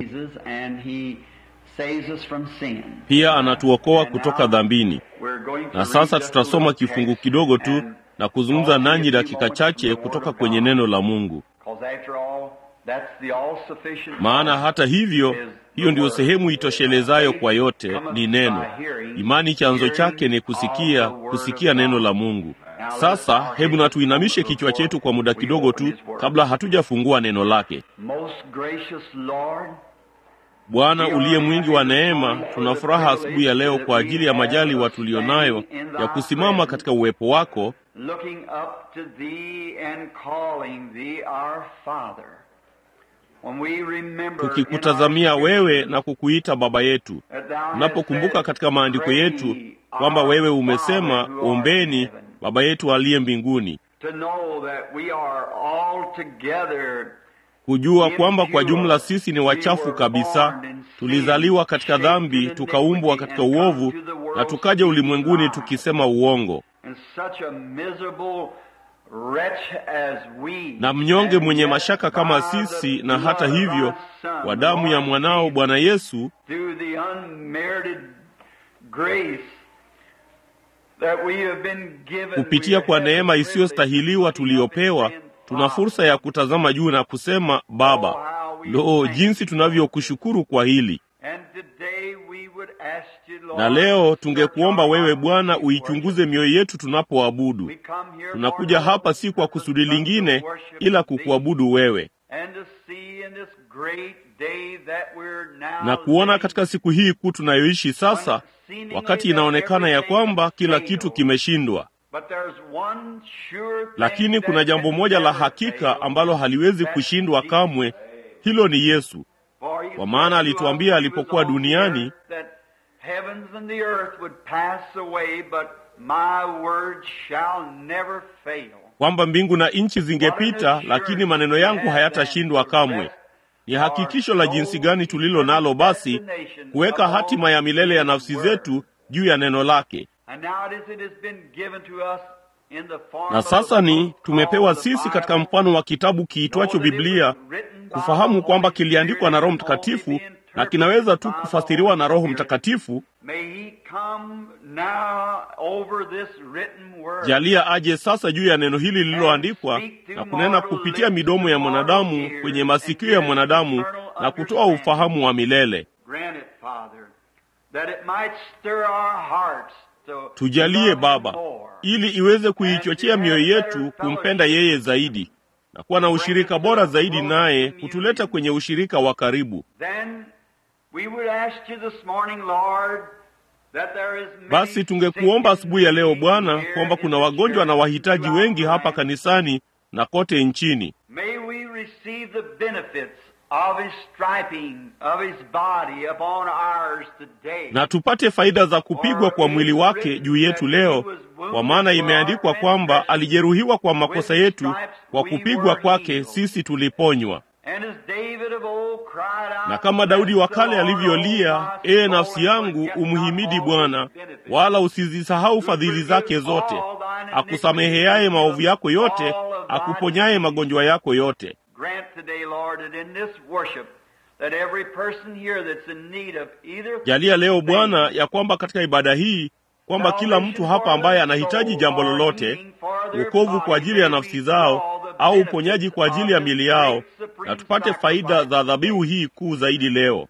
Jesus, and He saves us from sin. pia anatuokoa And kutoka now dhambini. we're going to Na read sasa just a tutasoma little kifungu text kidogo tu and na kuzungumza talk nanyi a few dakika moments chache from the kutoka Word of kwenye God. neno la Mungu. 'Cause after all, that's the all-sufficient Maana God. hata hivyo, is hiyo the ndiyo Word. sehemu itoshelezayo kwa yote, Cometh ni neno. by hearing, Imani chanzo chake ni hearing kusikia, of the word kusikia of neno God. la Mungu. Now let's Sasa bow hebu our na tuinamishe heads kichwa chetu kwa muda we kidogo open tu His Word. kabla hatujafungua neno lake. Most gracious Lord, Bwana uliye mwingi wa neema, tuna furaha asubuhi ya leo kwa ajili ya majaliwa tuliyonayo ya kusimama katika uwepo wako, looking up to thee and calling thee our Father. When we remember tukikutazamia in our wewe na kukuita Baba yetu. that thou hast Tunapokumbuka said, katika maandiko yetu "Pray kwamba our wewe umesema, Father who art in ombeni heaven." Baba yetu aliye mbinguni, To know that we are all together kujua kwamba kwa jumla sisi ni wachafu kabisa, tulizaliwa katika dhambi, tukaumbwa katika uovu, na tukaja ulimwenguni tukisema uongo. and such a miserable wretch as we na mnyonge and mwenye yet mashaka kama by the sisi, na hata blood of hivyo thy Son, kwa damu ya Lord mwanao Jesus, Bwana Yesu, through the unmerited grace that we have been given, kupitia we kwa have the neema privilege isiyostahiliwa of looking up tuliyopewa, and saying, tuna fursa ya kutazama juu na kusema Baba. Lo, jinsi tunavyokushukuru kwa hili! And today we would ask you, Lord, Na leo to tungekuomba search our wewe hearts Bwana as we uichunguze worship. mioyo yetu tunapoabudu. We come here Tunakuja for no hapa si kwa purpose kusudi but to lingine, worship ila thee. kukuabudu wewe And to see in this great day that we're now na kuona living, katika siku hii kuu tunayoishi sasa, wakati inaonekana ya kwamba kila kitu kimeshindwa. But there's one sure thing Lakini kuna that jambo can moja la never hakika fail, ambalo haliwezi that's kushindwa Jesus. kamwe, hilo ni Yesu. For he Kwa maana said to alituambia us when he was alipokuwa on the duniani, earth that heavens and the earth would pass away, but my word shall never fail. kwamba mbingu na nchi zingepita, lakini maneno yangu hayatashindwa kamwe. Ni hakikisho la jinsi gani tulilo nalo basi kuweka hatima ya milele ya nafsi zetu juu ya neno lake. And nowadays it has been given to us in the form Na of sasa a ni book tumepewa called the sisi katika Bible, mfano wa kitabu kiitwacho know that it Biblia, was written by kufahamu the kwamba Holy kiliandikwa na Roho Spirit and Mtakatifu only be na interpreted kinaweza tu by the kufasiriwa na Holy Roho Spirit. Mtakatifu. May he come now over this written word. Jalia aje sasa juu ya neno hili lililoandikwa na kunena kupitia midomo ya mwanadamu kwenye masikio ya mwanadamu na kutoa ufahamu wa milele. Grant it, Father, that it might stir our hearts to Tujalie love Baba, Him more. ili iweze kuichochea mioyo yetu kumpenda yeye zaidi na kuwa na ushirika bora zaidi naye, kutuleta kwenye ushirika wa karibu. Then we would ask you this morning, Lord, that there is many Basi tungekuomba sick asubuhi ya leo and Bwana needy kwamba here kuna in the wagonjwa na church wahitaji throughout wengi hapa life. kanisani na kote nchini. May we receive the benefits of His striping of His body upon ours today. na tupate faida za kupigwa kwa mwili wake juu yetu leo, kwa maana imeandikwa kwamba alijeruhiwa kwa makosa yetu, kwa kupigwa kwake sisi tuliponywa. And as David of old cried out, Na kama Daudi wa kale "Bless the Lord, alivyolia, O my ee soul, nafsi and yangu, forget not umhimidi all Bwana, his benefits." wala usizisahau fadhili zake zote, akusameheaye maovu yako yote, akuponyaye magonjwa yako yote. Grant today, Lord, that in this worship, that every person here that's in need of either Jalia leo Bwana ya kwamba katika ibada hii kwamba kila mtu hapa ambaye anahitaji jambo lolote, wokovu kwa ajili ya nafsi zao au uponyaji kwa ajili ya mili yao, na tupate faida za dhabihu hii kuu zaidi leo.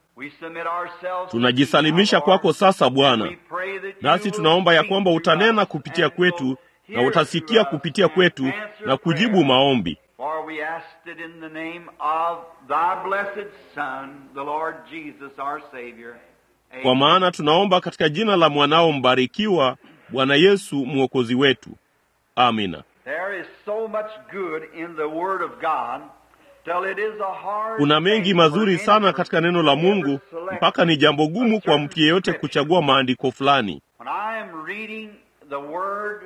Tunajisalimisha kwako sasa Bwana, nasi tunaomba ya kwamba utanena kupitia kwetu na utasikia kupitia kwetu na kujibu maombi. For we asked it in the name of thy blessed Son, the Lord Jesus, our Savior. Kwa maana tunaomba katika jina la mwanao mbarikiwa, Bwana Yesu mwokozi wetu. Amina. There is so much good in the Word of God till it is a hard Kuna mengi thing mazuri for sana anyone katika neno la to ever Mungu, select. mpaka ni jambo gumu kwa mtu yeyote kuchagua maandiko fulani. When I am reading the Word,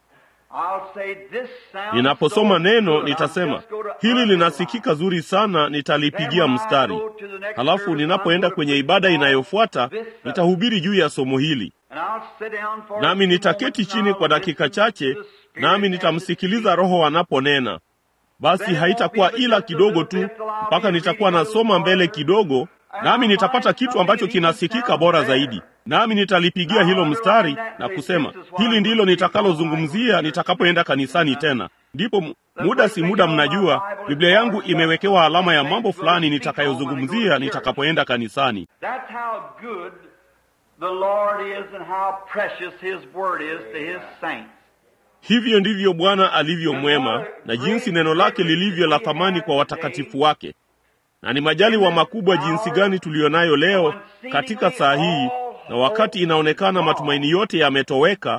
I'll say this sounds Ninaposoma so neno good, I'm nitasema just going to hili underline. linasikika zuri sana, nitalipigia mstari. Halafu ninapoenda kwenye ibada inayofuata nitahubiri juu ya somo hili, nami nitaketi chini kwa dakika chache, nami nitamsikiliza Roho anaponena. Basi haitakuwa ila kidogo tu, mpaka nitakuwa nasoma mbele kidogo, nami nitapata kitu ambacho kinasikika bora zaidi, nami nitalipigia hilo mstari na kusema hili ndilo nitakalozungumzia nitakapoenda kanisani tena. Ndipo muda si muda, mnajua Biblia yangu imewekewa alama ya mambo fulani nitakayozungumzia nitakapoenda kanisani. Hivyo ndivyo Bwana alivyo mwema na jinsi neno lake lilivyo la thamani kwa watakatifu wake, na ni majaliwa makubwa jinsi gani tuliyo nayo leo katika saa hii, na wakati inaonekana matumaini yote yametoweka,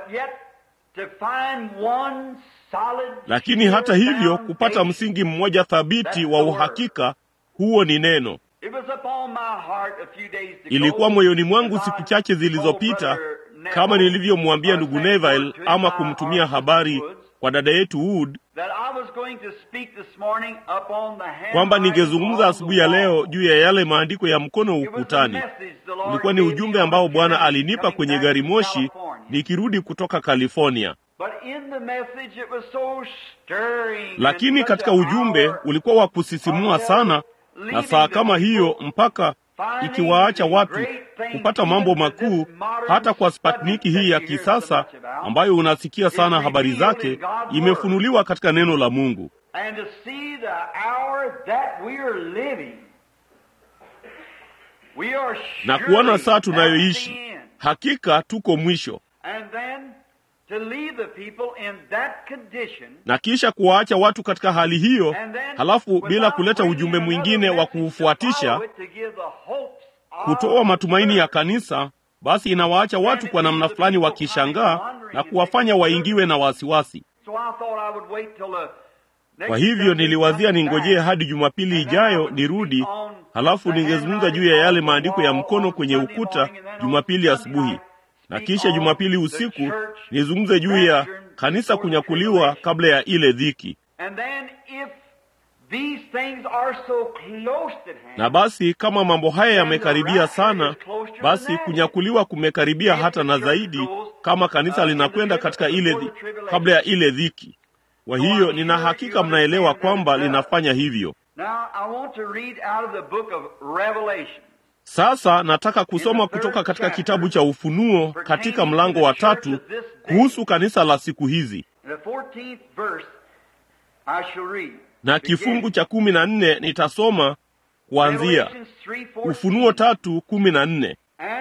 lakini hata hivyo kupata msingi mmoja thabiti wa uhakika, huo ni neno. Ilikuwa moyoni mwangu siku chache zilizopita, kama nilivyomwambia ndugu Neville ama kumtumia habari kwa dada yetu Wood, kwamba ningezungumza asubuhi ya leo juu ya yale maandiko ya mkono ukutani. Ulikuwa ni ujumbe ambao Bwana alinipa kwenye gari moshi nikirudi kutoka California. Lakini katika ujumbe ulikuwa wa kusisimua sana, na saa kama hiyo mpaka ikiwaacha watu kupata mambo makuu, hata kwa Sputniki hii ya kisasa ambayo unasikia sana habari zake, imefunuliwa katika neno la Mungu na kuona saa tunayoishi. Hakika tuko mwisho na kisha kuwaacha watu katika hali hiyo, halafu bila kuleta ujumbe mwingine wa kuufuatisha, kutoa matumaini ya kanisa, basi inawaacha watu kwa namna fulani wakishangaa na kuwafanya waingiwe na wasiwasi. Kwa hivyo niliwazia ningojee hadi Jumapili ijayo nirudi, halafu ningezungumza juu ya yale maandiko ya mkono kwenye ukuta Jumapili asubuhi na kisha Jumapili usiku nizungumze juu ya kanisa kunyakuliwa kabla ya ile dhiki. Na basi kama mambo haya yamekaribia sana, basi kunyakuliwa kumekaribia hata na zaidi, kama kanisa linakwenda katika ile dhi, kabla ya ile dhiki. Kwa hiyo nina hakika mnaelewa kwamba linafanya hivyo. Sasa nataka kusoma kutoka katika kitabu cha Ufunuo katika mlango wa tatu kuhusu kanisa la siku hizi, na kifungu cha kumi na nne nitasoma kuanzia Ufunuo tatu kumi na nne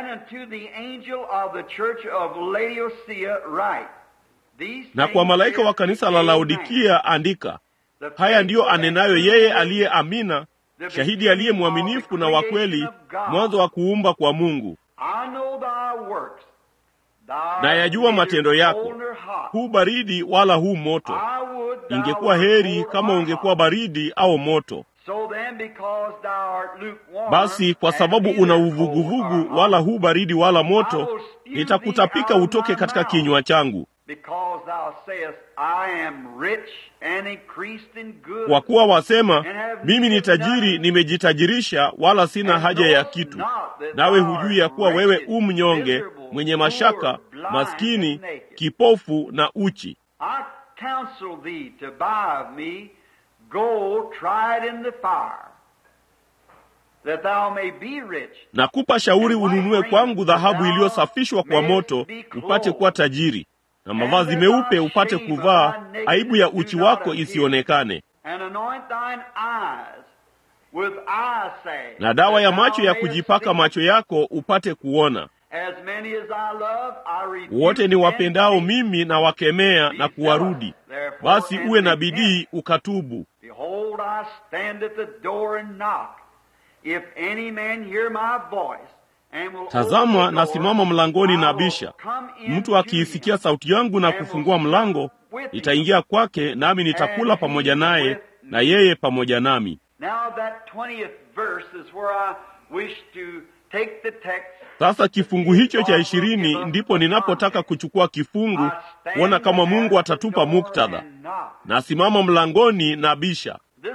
na kwa malaika wa kanisa la Laodikia andika, haya ndiyo anenayo yeye aliye Amina, shahidi aliye mwaminifu na wa kweli, mwanzo wa kuumba kwa Mungu. Na yajua matendo yako, hu baridi wala hu moto. Ingekuwa heri kama ungekuwa baridi au moto. Basi kwa sababu una uvuguvugu, wala hu baridi wala moto, nitakutapika utoke katika kinywa changu. Kwa kuwa wasema, mimi ni tajiri, nimejitajirisha, wala sina haja ya kitu, nawe hujui ya kuwa wewe u mnyonge, mwenye mashaka, maskini, kipofu na uchi. Nakupa shauri ununue kwangu dhahabu iliyosafishwa kwa moto, upate kuwa tajiri na mavazi meupe upate kuvaa, aibu ya uchi wako isionekane, na dawa ya macho ya kujipaka macho yako upate kuona. Wote ni wapendao mimi na wakemea na kuwarudi. Basi uwe na bidii ukatubu. Tazama, nasimama mlangoni na bisha. Mtu akiisikia sauti yangu na kufungua mlango, nitaingia kwake, nami nitakula pamoja naye na yeye pamoja nami. Sasa kifungu hicho cha ishirini ndipo ninapotaka kuchukua kifungu, kuona kama Mungu atatupa muktadha. Nasimama mlangoni na bisha.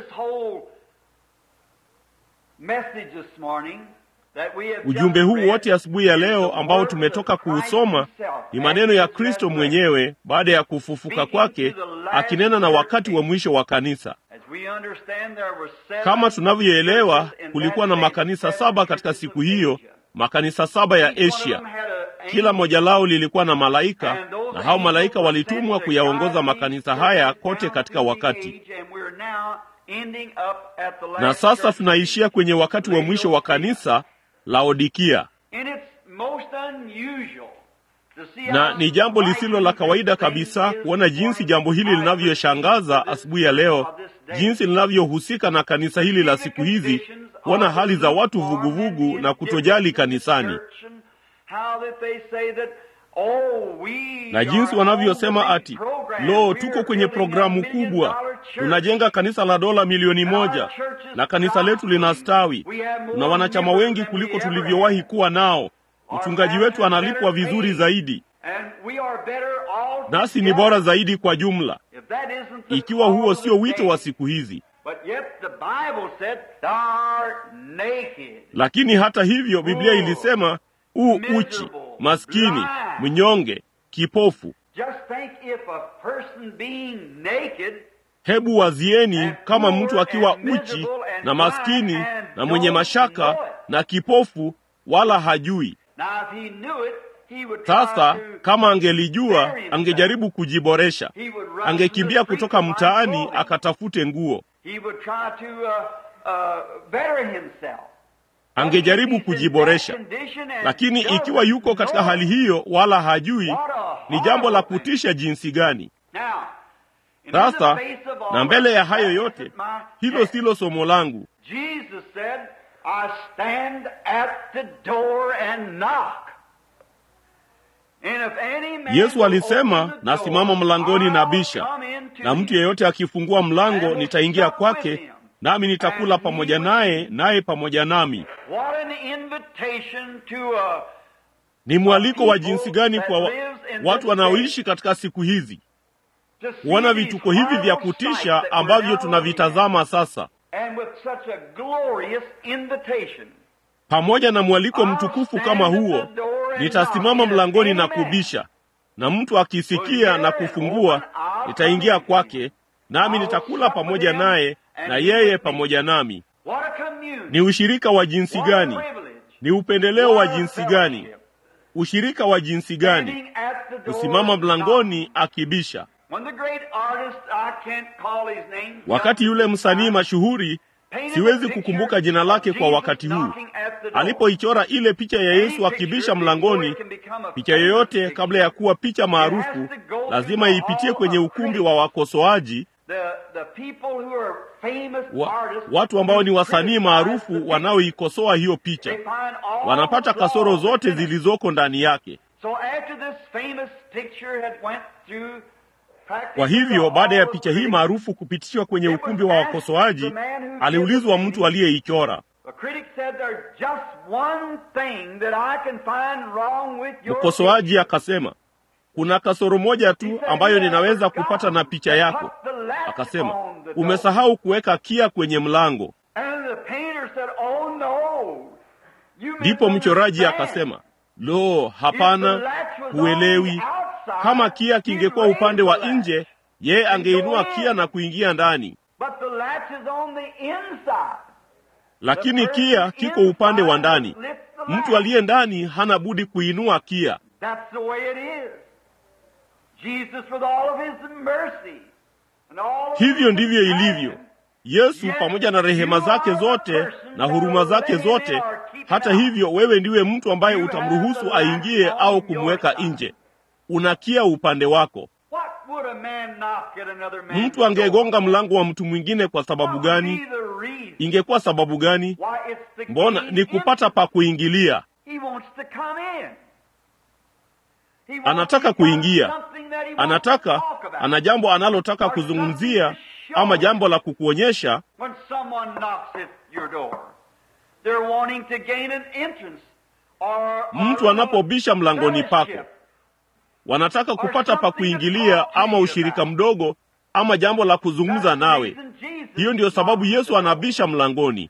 Ujumbe huu wote asubuhi ya leo ambao tumetoka kuusoma ni maneno ya Kristo mwenyewe baada ya kufufuka kwake, akinena na wakati wa mwisho wa kanisa. Kama tunavyoelewa, kulikuwa na makanisa saba katika siku hiyo, makanisa saba ya Asia. Kila moja lao lilikuwa na malaika, na hao malaika walitumwa kuyaongoza makanisa haya kote katika wakati. Na sasa tunaishia kwenye wakati wa mwisho wa kanisa Laodikia, na ni jambo lisilo la kawaida kabisa kuona jinsi jambo hili linavyoshangaza asubuhi ya leo, jinsi linavyohusika na kanisa hili la siku hizi, kuona hali za watu vuguvugu na kutojali kanisani na jinsi wanavyosema ati lo, tuko kwenye programu kubwa, tunajenga kanisa la dola milioni moja na kanisa letu linastawi, tuna wanachama wengi kuliko tulivyowahi kuwa nao, mchungaji wetu analipwa vizuri zaidi, nasi ni bora zaidi kwa jumla. Ikiwa huo sio wito wa siku hizi, lakini hata hivyo Biblia ilisema u uchi, maskini, mnyonge, kipofu. Hebu wazieni kama mtu akiwa uchi na maskini na mwenye mashaka na kipofu, wala hajui. Sasa kama angelijua, angejaribu kujiboresha, angekimbia kutoka mtaani akatafute nguo, angejaribu kujiboresha. Lakini ikiwa yuko katika hali hiyo wala hajui, ni jambo la kutisha jinsi gani! Sasa na mbele ya hayo yote, hilo silo somo langu. Yesu alisema, nasimama mlangoni na bisha, na mtu yeyote akifungua mlango, nitaingia kwake, nami nitakula pamoja naye, naye pamoja nami. Ni mwaliko wa jinsi gani kwa wa, watu wanaoishi katika siku hizi kuona vituko hivi vya kutisha ambavyo tunavitazama sasa, pamoja na mwaliko mtukufu kama huo, nitasimama mlangoni na kubisha, na mtu akisikia na kufungua, nitaingia kwake, nami nitakula pamoja naye, na yeye pamoja nami. Ni ushirika wa jinsi gani! Ni upendeleo wa jinsi gani! Ushirika wa jinsi gani! Kusimama mlangoni akibisha. Wakati yule msanii mashuhuri, siwezi kukumbuka jina lake kwa wakati huu, alipoichora ile picha ya Yesu akibisha mlangoni, picha yoyote kabla ya kuwa picha maarufu lazima ipitie kwenye ukumbi wa wakosoaji wa, watu ambao ni wasanii maarufu wanaoikosoa hiyo picha wanapata kasoro zote zilizoko ndani yake. Kwa hivyo baada ya picha hii maarufu kupitishwa kwenye ukumbi wa wakosoaji, aliulizwa mtu aliyeichora. Mkosoaji akasema, kuna kasoro moja tu ambayo ninaweza kupata na picha yako. Akasema, umesahau kuweka kia kwenye mlango. Ndipo mchoraji akasema, lo, hapana, huelewi kama kia kingekuwa upande wa nje, yeye angeinua kia na kuingia ndani, lakini kia kiko upande wa ndani. Mtu aliye ndani hana budi kuinua kia. Hivyo ndivyo ilivyo. Yesu pamoja na rehema zake zote na huruma zake zote, hata hivyo, wewe ndiwe mtu ambaye utamruhusu aingie au kumweka nje. Unakia upande wako. Mtu angegonga mlango wa mtu mwingine kwa sababu gani? Ingekuwa sababu gani? Mbona ni kupata pa kuingilia. Anataka kuingia, anataka, ana jambo analotaka kuzungumzia, ama jambo la kukuonyesha. Mtu anapobisha mlangoni pako wanataka kupata pa kuingilia ama ushirika mdogo ama jambo la kuzungumza nawe. Hiyo ndiyo sababu Yesu anabisha mlangoni.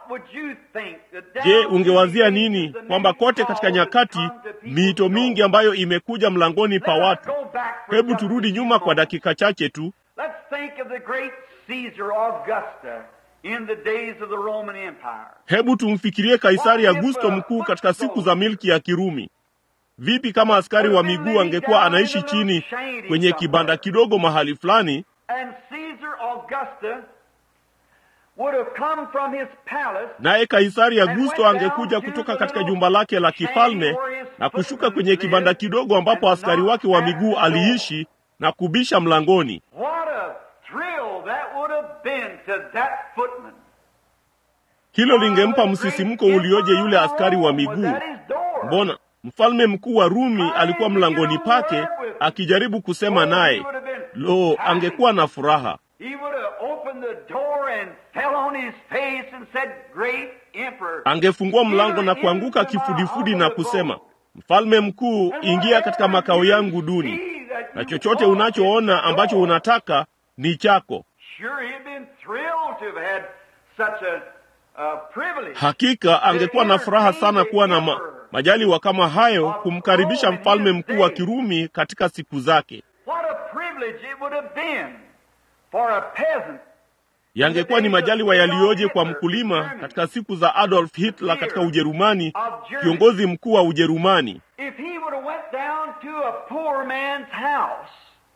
Je, ungewazia nini kwamba kote katika nyakati miito mingi ambayo imekuja mlangoni pa watu? Hebu turudi nyuma kwa dakika chache tu. in the days of the Roman Empire. Hebu tumfikirie Kaisari Augusto mkuu katika siku za milki ya Kirumi. Vipi kama askari wa miguu angekuwa anaishi chini kwenye kibanda kidogo mahali fulani, And Caesar Augusta would have come from his palace naye Kaisari Augusto angekuja kutoka katika jumba lake la kifalme na kushuka kwenye kibanda kidogo ambapo askari wake wa miguu aliishi na kubisha mlangoni. What a thrill that would have been to that footman. Hilo lingempa msisimko ulioje yule askari wa miguu. Mbona mfalme mkuu wa Rumi alikuwa mlangoni pake akijaribu kusema naye. Lo, angekuwa na furaha. He would have opened the door and fell on his face and said, Great Emperor. Angefungua mlango na kuanguka kifudifudi na kusema, mfalme mkuu, ingia katika makao yangu duni, na chochote unachoona ambacho unataka ni chako. Sure, he'd been thrilled to have had such a, a privilege. Hakika angekuwa na furaha sana kuwa na ma, majaliwa kama hayo, kumkaribisha mfalme mkuu wa Kirumi katika siku zake. What a privilege it would have been for a peasant Yangekuwa ni majaliwa yaliyoje kwa mkulima katika siku za Adolf Hitler katika Ujerumani, kiongozi mkuu wa Ujerumani. if he would have went down to a poor man's house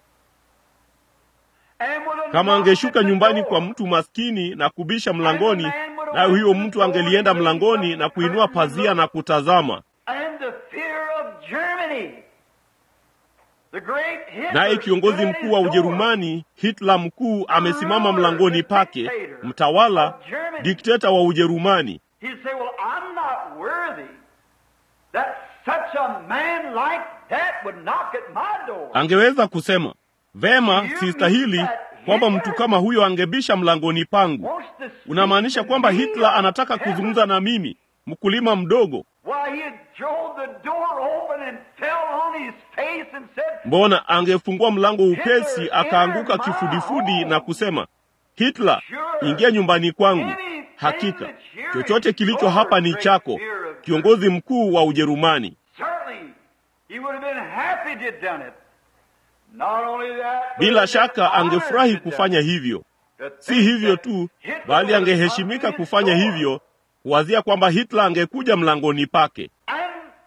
and would have Kama knocked angeshuka at the nyumbani door. kwa mtu maskini na kubisha mlangoni, naye huyo mtu angelienda mlangoni na kuinua pazia na kutazama, And the fear of Germany. The great Hitler naye kiongozi stood at mkuu wa his door. Ujerumani Hitler mkuu amesimama mlangoni pake, mtawala dikteta wa Ujerumani. He'd say, Well, I'm not worthy that such a man like that would knock at my door. Angeweza kusema vema, sistahili kwamba mtu kama huyo angebisha mlangoni pangu. Wants to speak Unamaanisha to kwamba me Hitler of anataka heaven. kuzungumza na mimi, mkulima mdogo? Why, he drove the door open and fell on his face and said, Mbona angefungua mlango upesi akaanguka kifudifudi na kusema, Hitler, ingia nyumbani kwangu. Hakika chochote kilicho hapa ni chako, kiongozi mkuu wa Ujerumani. Certainly, he would have been happy to have done it. Not only that, but Bila he shaka honored angefurahi to have kufanya done it. hivyo. To Si think hivyo that tu, Hitler bali would have angeheshimika come to his kufanya door. hivyo, kuwazia kwamba Hitler angekuja mlangoni pake. And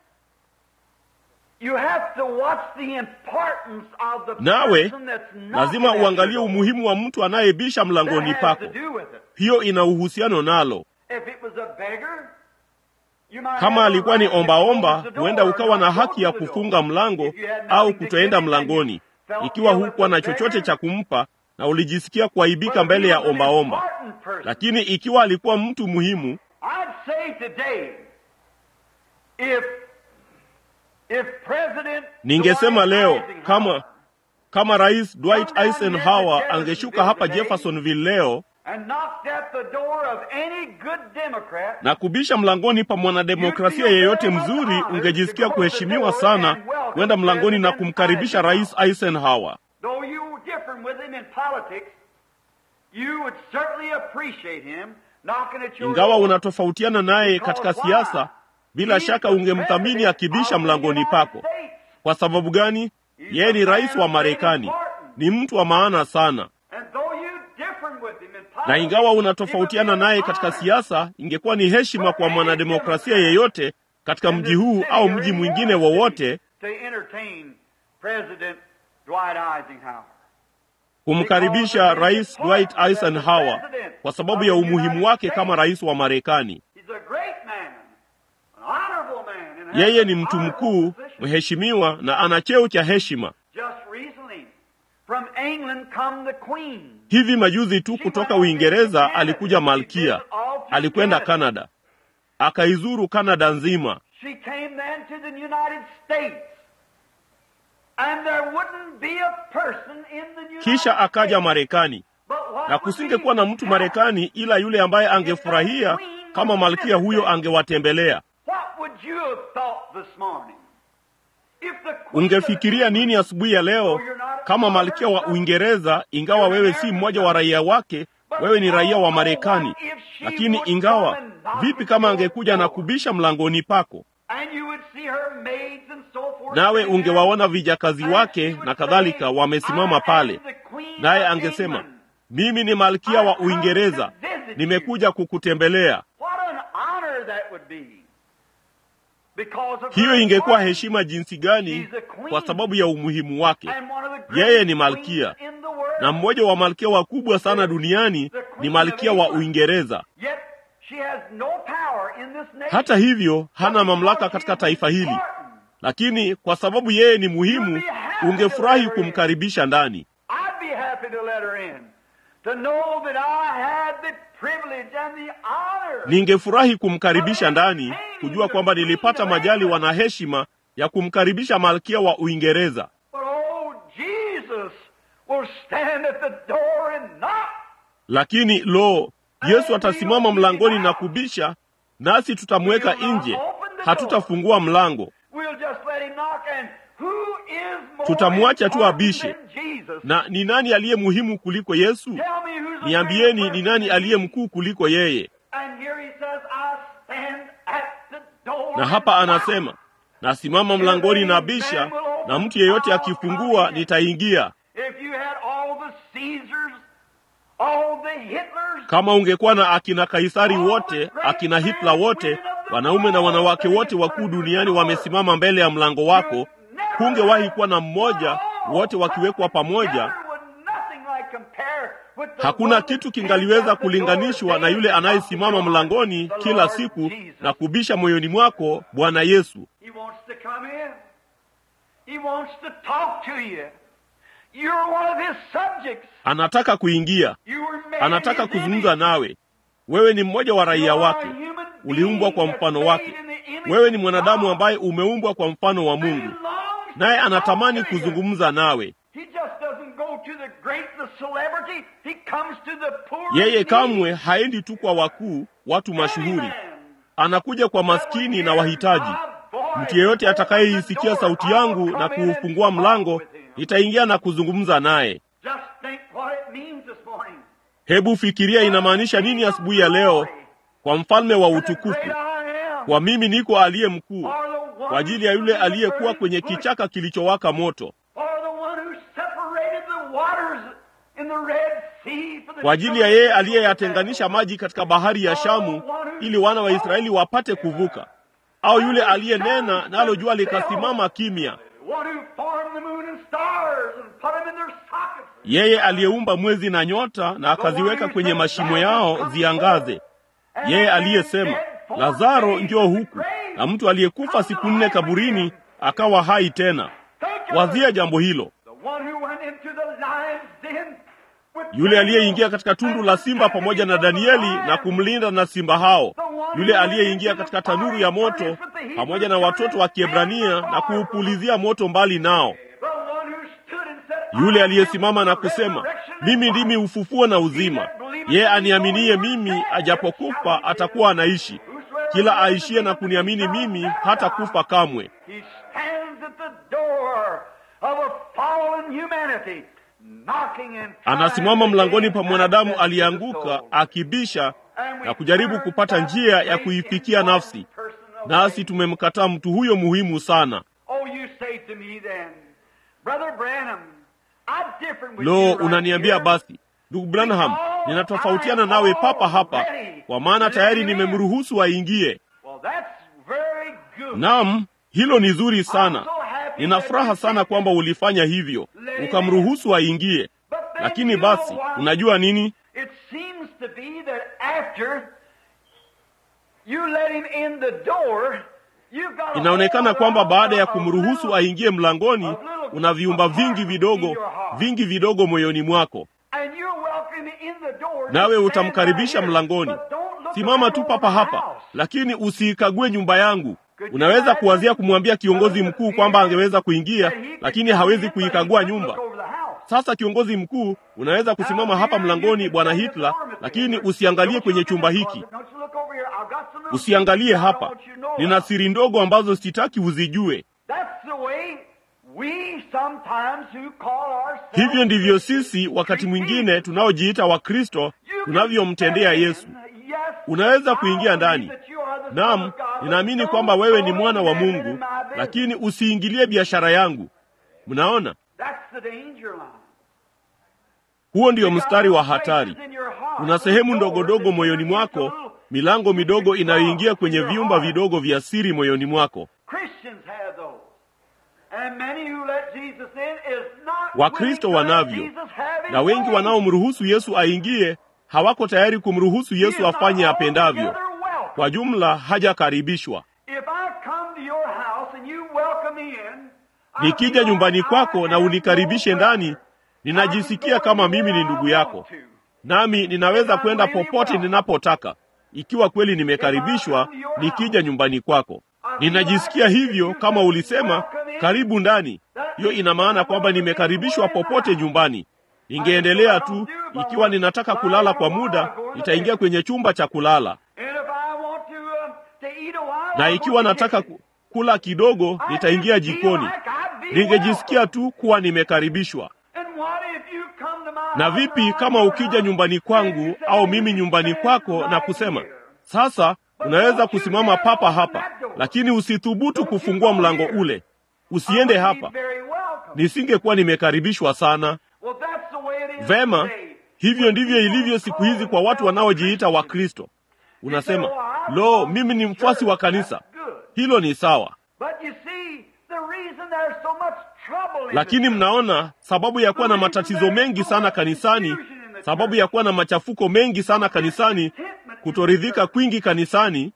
you have to watch the importance of the Nawe person that's not lazima at uangalie your door. umuhimu wa mtu anayebisha mlangoni That has pako. to do with it. Hiyo ina uhusiano nalo. If it was a beggar, you might have Kama a alikuwa ni right to ombaomba, close the door huenda or ukawa na not go haki ya to the door. kufunga mlango If you had au nothing to kutoenda give him and you mlangoni, felt ikiwa ill with hukuwa na the chochote beggar, cha kumpa na ulijisikia kuaibika but if mbele he ya was an ombaomba. important person, Lakini ikiwa alikuwa mtu muhimu, I'd say today, if if President ningesema Dwight leo Eisenhower kama kama Rais Dwight Eisenhower angeshuka hapa Jeffersonville leo and knocked at the door of any good Democrat, na kubisha mlangoni pa mwanademokrasia yeyote mzuri, ungejisikia kuheshimiwa sana kwenda mlangoni na kumkaribisha Rais Eisenhower. though you were different with him in politics, you would certainly appreciate him knocking at your Ingawa door. unatofautiana naye katika siasa, bila shaka ungemthamini akibisha mlangoni pako. Kwa sababu gani? Yeye ni rais wa Marekani, ni mtu wa maana sana. And though you different with him in politics, Na ingawa it would unatofautiana be naye an katika honor siasa, ingekuwa ni heshima kwa mwanademokrasia yeyote katika mji huu au mji mwingine wowote to entertain President Dwight Eisenhower. kumkaribisha Rais Dwight Eisenhower kwa sababu ya umuhimu wake kama rais wa Marekani. He's a great man, an honorable man, and has Yeye an ni mtu honorable mkuu, position. mheshimiwa na ana cheo cha heshima. Just recently, from England come the Queen. Hivi majuzi tu kutoka Uingereza alikuja malkia, alikwenda Kanada, akaizuru Kanada nzima. She came then to the United States. And there wouldn't be a person in the United Kisha akaja States. Marekani, But what na would kusingekuwa na be mtu Marekani ila yule ambaye angefurahia kama malkia huyo angewatembelea. What would you have thought this morning? If the Queen Ungefikiria of nini asubuhi ya leo kama malkia wa Uingereza, ingawa wewe si mmoja wa raia wake, wewe ni raia wa Marekani. Lakini ingawa vipi kama angekuja na kubisha mlangoni pako, And you would see her maids and so forth nawe sitting there. ungewaona vijakazi And wake she would na kadhalika say, wamesimama "I am pale, the Queen naye of angesema England. mimi ni malkia wa I come Uingereza, to visit nimekuja kukutembelea. What an honor that would be. Because of Hiyo her ingekuwa importance. heshima jinsi gani, kwa sababu ya umuhimu wake. And one of the Yeye greatest ni malkia. queens in the world. Na mmoja wa malkia wakubwa sana duniani ni malkia wa Uingereza. Yet she has no power in this nation. Hata hivyo, hana mamlaka katika taifa hili, lakini kwa sababu yeye ni muhimu, ungefurahi kumkaribisha ndani. I'd be happy to let her in. To know that I had the privilege and the honor. Ningefurahi kumkaribisha ndani, kujua kwamba nilipata majaliwa na heshima ya kumkaribisha malkia wa Uingereza. But oh, Jesus will stand at the door and knock. Lakini lo, Yesu atasimama mlangoni na kubisha, nasi tutamweka nje, hatutafungua mlango. We'll just let him knock and who is more Tutamwacha tu important abishe. than Jesus? Na ni nani aliye muhimu kuliko Yesu? Tell me who's the Niambieni, greatest ni nani person? aliye mkuu kuliko yeye? And here he says, I stand at the door Na hapa and knock. anasema, nasimama mlangoni na bisha, na mtu yeyote akifungua nitaingia. If you had all the Caesars, all the Hitlers, Kama ungekuwa na akina Kaisari wote, akina Hitler wote, wanaume na wanawake wote wakuu duniani wamesimama mbele ya mlango wako, hungewahi kuwa na mmoja, wote wakiwekwa pamoja. Hakuna kitu kingaliweza kulinganishwa na yule anayesimama mlangoni kila siku na kubisha moyoni mwako, Bwana Yesu. He wants to come in. He wants to talk to you. You're one of his subjects. Anataka kuingia, You were made anataka in his kuzungumza image. nawe. Wewe ni mmoja wa raia You are wake, a human being uliumbwa kwa that's mfano made wake. in the image Wewe ni of mwanadamu God. ambaye umeumbwa kwa mfano wa And he Mungu, longs to naye talk anatamani to you. kuzungumza nawe. He just doesn't go to the great, the celebrity. He comes to the poor. Yeye and kamwe needy. haendi tu kwa wakuu, watu mashuhuri, Every man anakuja kwa maskini na wahitaji. Mtu yeyote atakayeisikia sauti yangu na kuufungua mlango, nitaingia na kuzungumza naye. Just think what it means this morning. Hebu fikiria inamaanisha nini asubuhi ya leo kwa mfalme wa For the utukufu, great I am. kwa mimi niko aliye mkuu, For the one kwa ajili ya yule who stood in the aliyekuwa burning kwenye bush. kichaka kilichowaka moto, For the one who separated the waters in the Red Sea for the kwa ajili ya yeye aliyeyatenganisha maji katika bahari ya Shamu ili wana wa Israeli wapate kuvuka, au yule aliyenena nalo jua likasimama kimya, One who formed the moon and stars and put them in their sockets. yeye aliyeumba mwezi na nyota na akaziweka kwenye mashimo yao ziangaze, And yeye that man aliyesema dead four Lazaro, days njoo in the huku, grave. na mtu aliyekufa siku nne kaburini akawa hai tena. Think of Wazia it. jambo hilo, The one who went into the lion's den with yule aliyeingia katika tundu la simba pamoja na Danieli na kumlinda na simba hao, yule aliyeingia katika tanuru ya moto pamoja na watoto wa Kiebrania na kuupulizia moto mbali nao, The one who stood and said, yule "I am aliyesimama na the kusema, resurrection and mimi life." ndimi ufufuo na uzima, yeye aniaminiye mimi, ajapokufa atakuwa anaishi. Kila aishie na kuniamini mimi hata kufa kamwe. He stands at the door of a fallen humanity, knocking and Anasimama mlangoni pa mwanadamu aliyeanguka akibisha na kujaribu kupata njia ya kuifikia nafsi, nasi tumemkataa mtu huyo muhimu sana. Oh, you say to me then, Brother Branham, I'm different with Lo, you right unaniambia here. basi, ndugu Branham, ninatofautiana nawe papa hapa, kwa maana tayari nimemruhusu aingie. Well, that's very good. Naam, hilo ni zuri sana. Nina furaha sana kwamba ulifanya hivyo, ukamruhusu aingie. But then Lakini you know basi, what? unajua nini? It seems to be that after you let him in the door, you've got a Inaonekana whole kwamba lot baada ya of kumruhusu little- aingie mlangoni, una viumba vingi vidogo, vingi vidogo moyoni mwako, and you're welcome in the door. nawe Just stand utamkaribisha right here. mlangoni. But don't look Simama around tu over papa the hapa, house. lakini usiikague nyumba yangu. Unaweza kuwazia kumwambia kiongozi mkuu kwamba angeweza kuingia, lakini hawezi kuikagua nyumba. Sasa kiongozi mkuu, unaweza kusimama hapa mlangoni, bwana Hitler, lakini usiangalie kwenye chumba hiki, usiangalie hapa. Nina siri ndogo ambazo sitaki uzijue. Hivyo ndivyo sisi wakati mwingine tunaojiita Wakristo tunavyomtendea Yesu. Unaweza kuingia ndani. Naam, ninaamini kwamba wewe ni mwana wa Mungu, lakini usiingilie biashara yangu. Mnaona, Huo ndio mstari wa hatari. Kuna sehemu ndogo dogo moyoni mwako, milango midogo inayoingia kwenye vyumba vidogo vya siri moyoni mwako. Wakristo wanavyo, na wengi wanaomruhusu Yesu aingie hawako tayari kumruhusu Yesu afanye apendavyo. Kwa jumla, hajakaribishwa. Nikija nyumbani kwako na unikaribishe ndani, ninajisikia kama mimi ni ndugu yako, nami ninaweza kwenda popote ninapotaka, ikiwa kweli nimekaribishwa. Nikija nyumbani kwako, ninajisikia hivyo. Kama ulisema karibu ndani, hiyo ina maana kwamba nimekaribishwa popote nyumbani. Ningeendelea tu. Ikiwa ninataka kulala kwa muda, nitaingia kwenye chumba cha kulala, na ikiwa nataka kula kidogo, nitaingia jikoni. Ningejisikia tu kuwa nimekaribishwa. Na vipi kama ukija nyumbani kwangu au mimi nyumbani kwako na kusema sasa, unaweza kusimama papa hapa, lakini usithubutu kufungua mlango ule, usiende hapa, nisingekuwa nimekaribishwa sana. Vema, hivyo ndivyo ilivyo siku hizi kwa watu wanaojiita Wakristo. Unasema, lo, mimi ni mfuasi wa kanisa. Hilo ni sawa, lakini mnaona sababu ya kuwa na matatizo mengi sana kanisani, sababu ya kuwa na machafuko mengi sana kanisani, kutoridhika kwingi kanisani,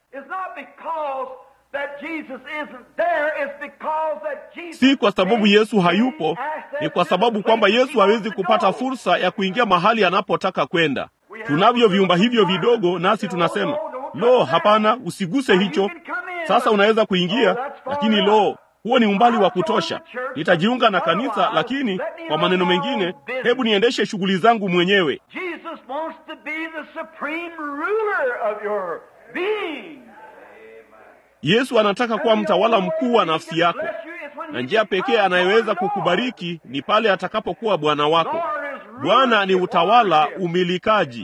si kwa sababu Yesu hayupo, ni kwa sababu kwamba Yesu hawezi kupata fursa ya kuingia mahali anapotaka kwenda. Tunavyo vyumba hivyo vidogo, nasi tunasema lo, hapana, usiguse hicho. Sasa unaweza kuingia, lakini lo, huo ni umbali wa kutosha. Nitajiunga na kanisa, lakini kwa maneno mengine, hebu niendeshe shughuli zangu mwenyewe. Yesu anataka kuwa mtawala mkuu wa nafsi yako, na njia pekee anayeweza kukubariki ni pale atakapokuwa Bwana wako. Bwana ni utawala, umilikaji.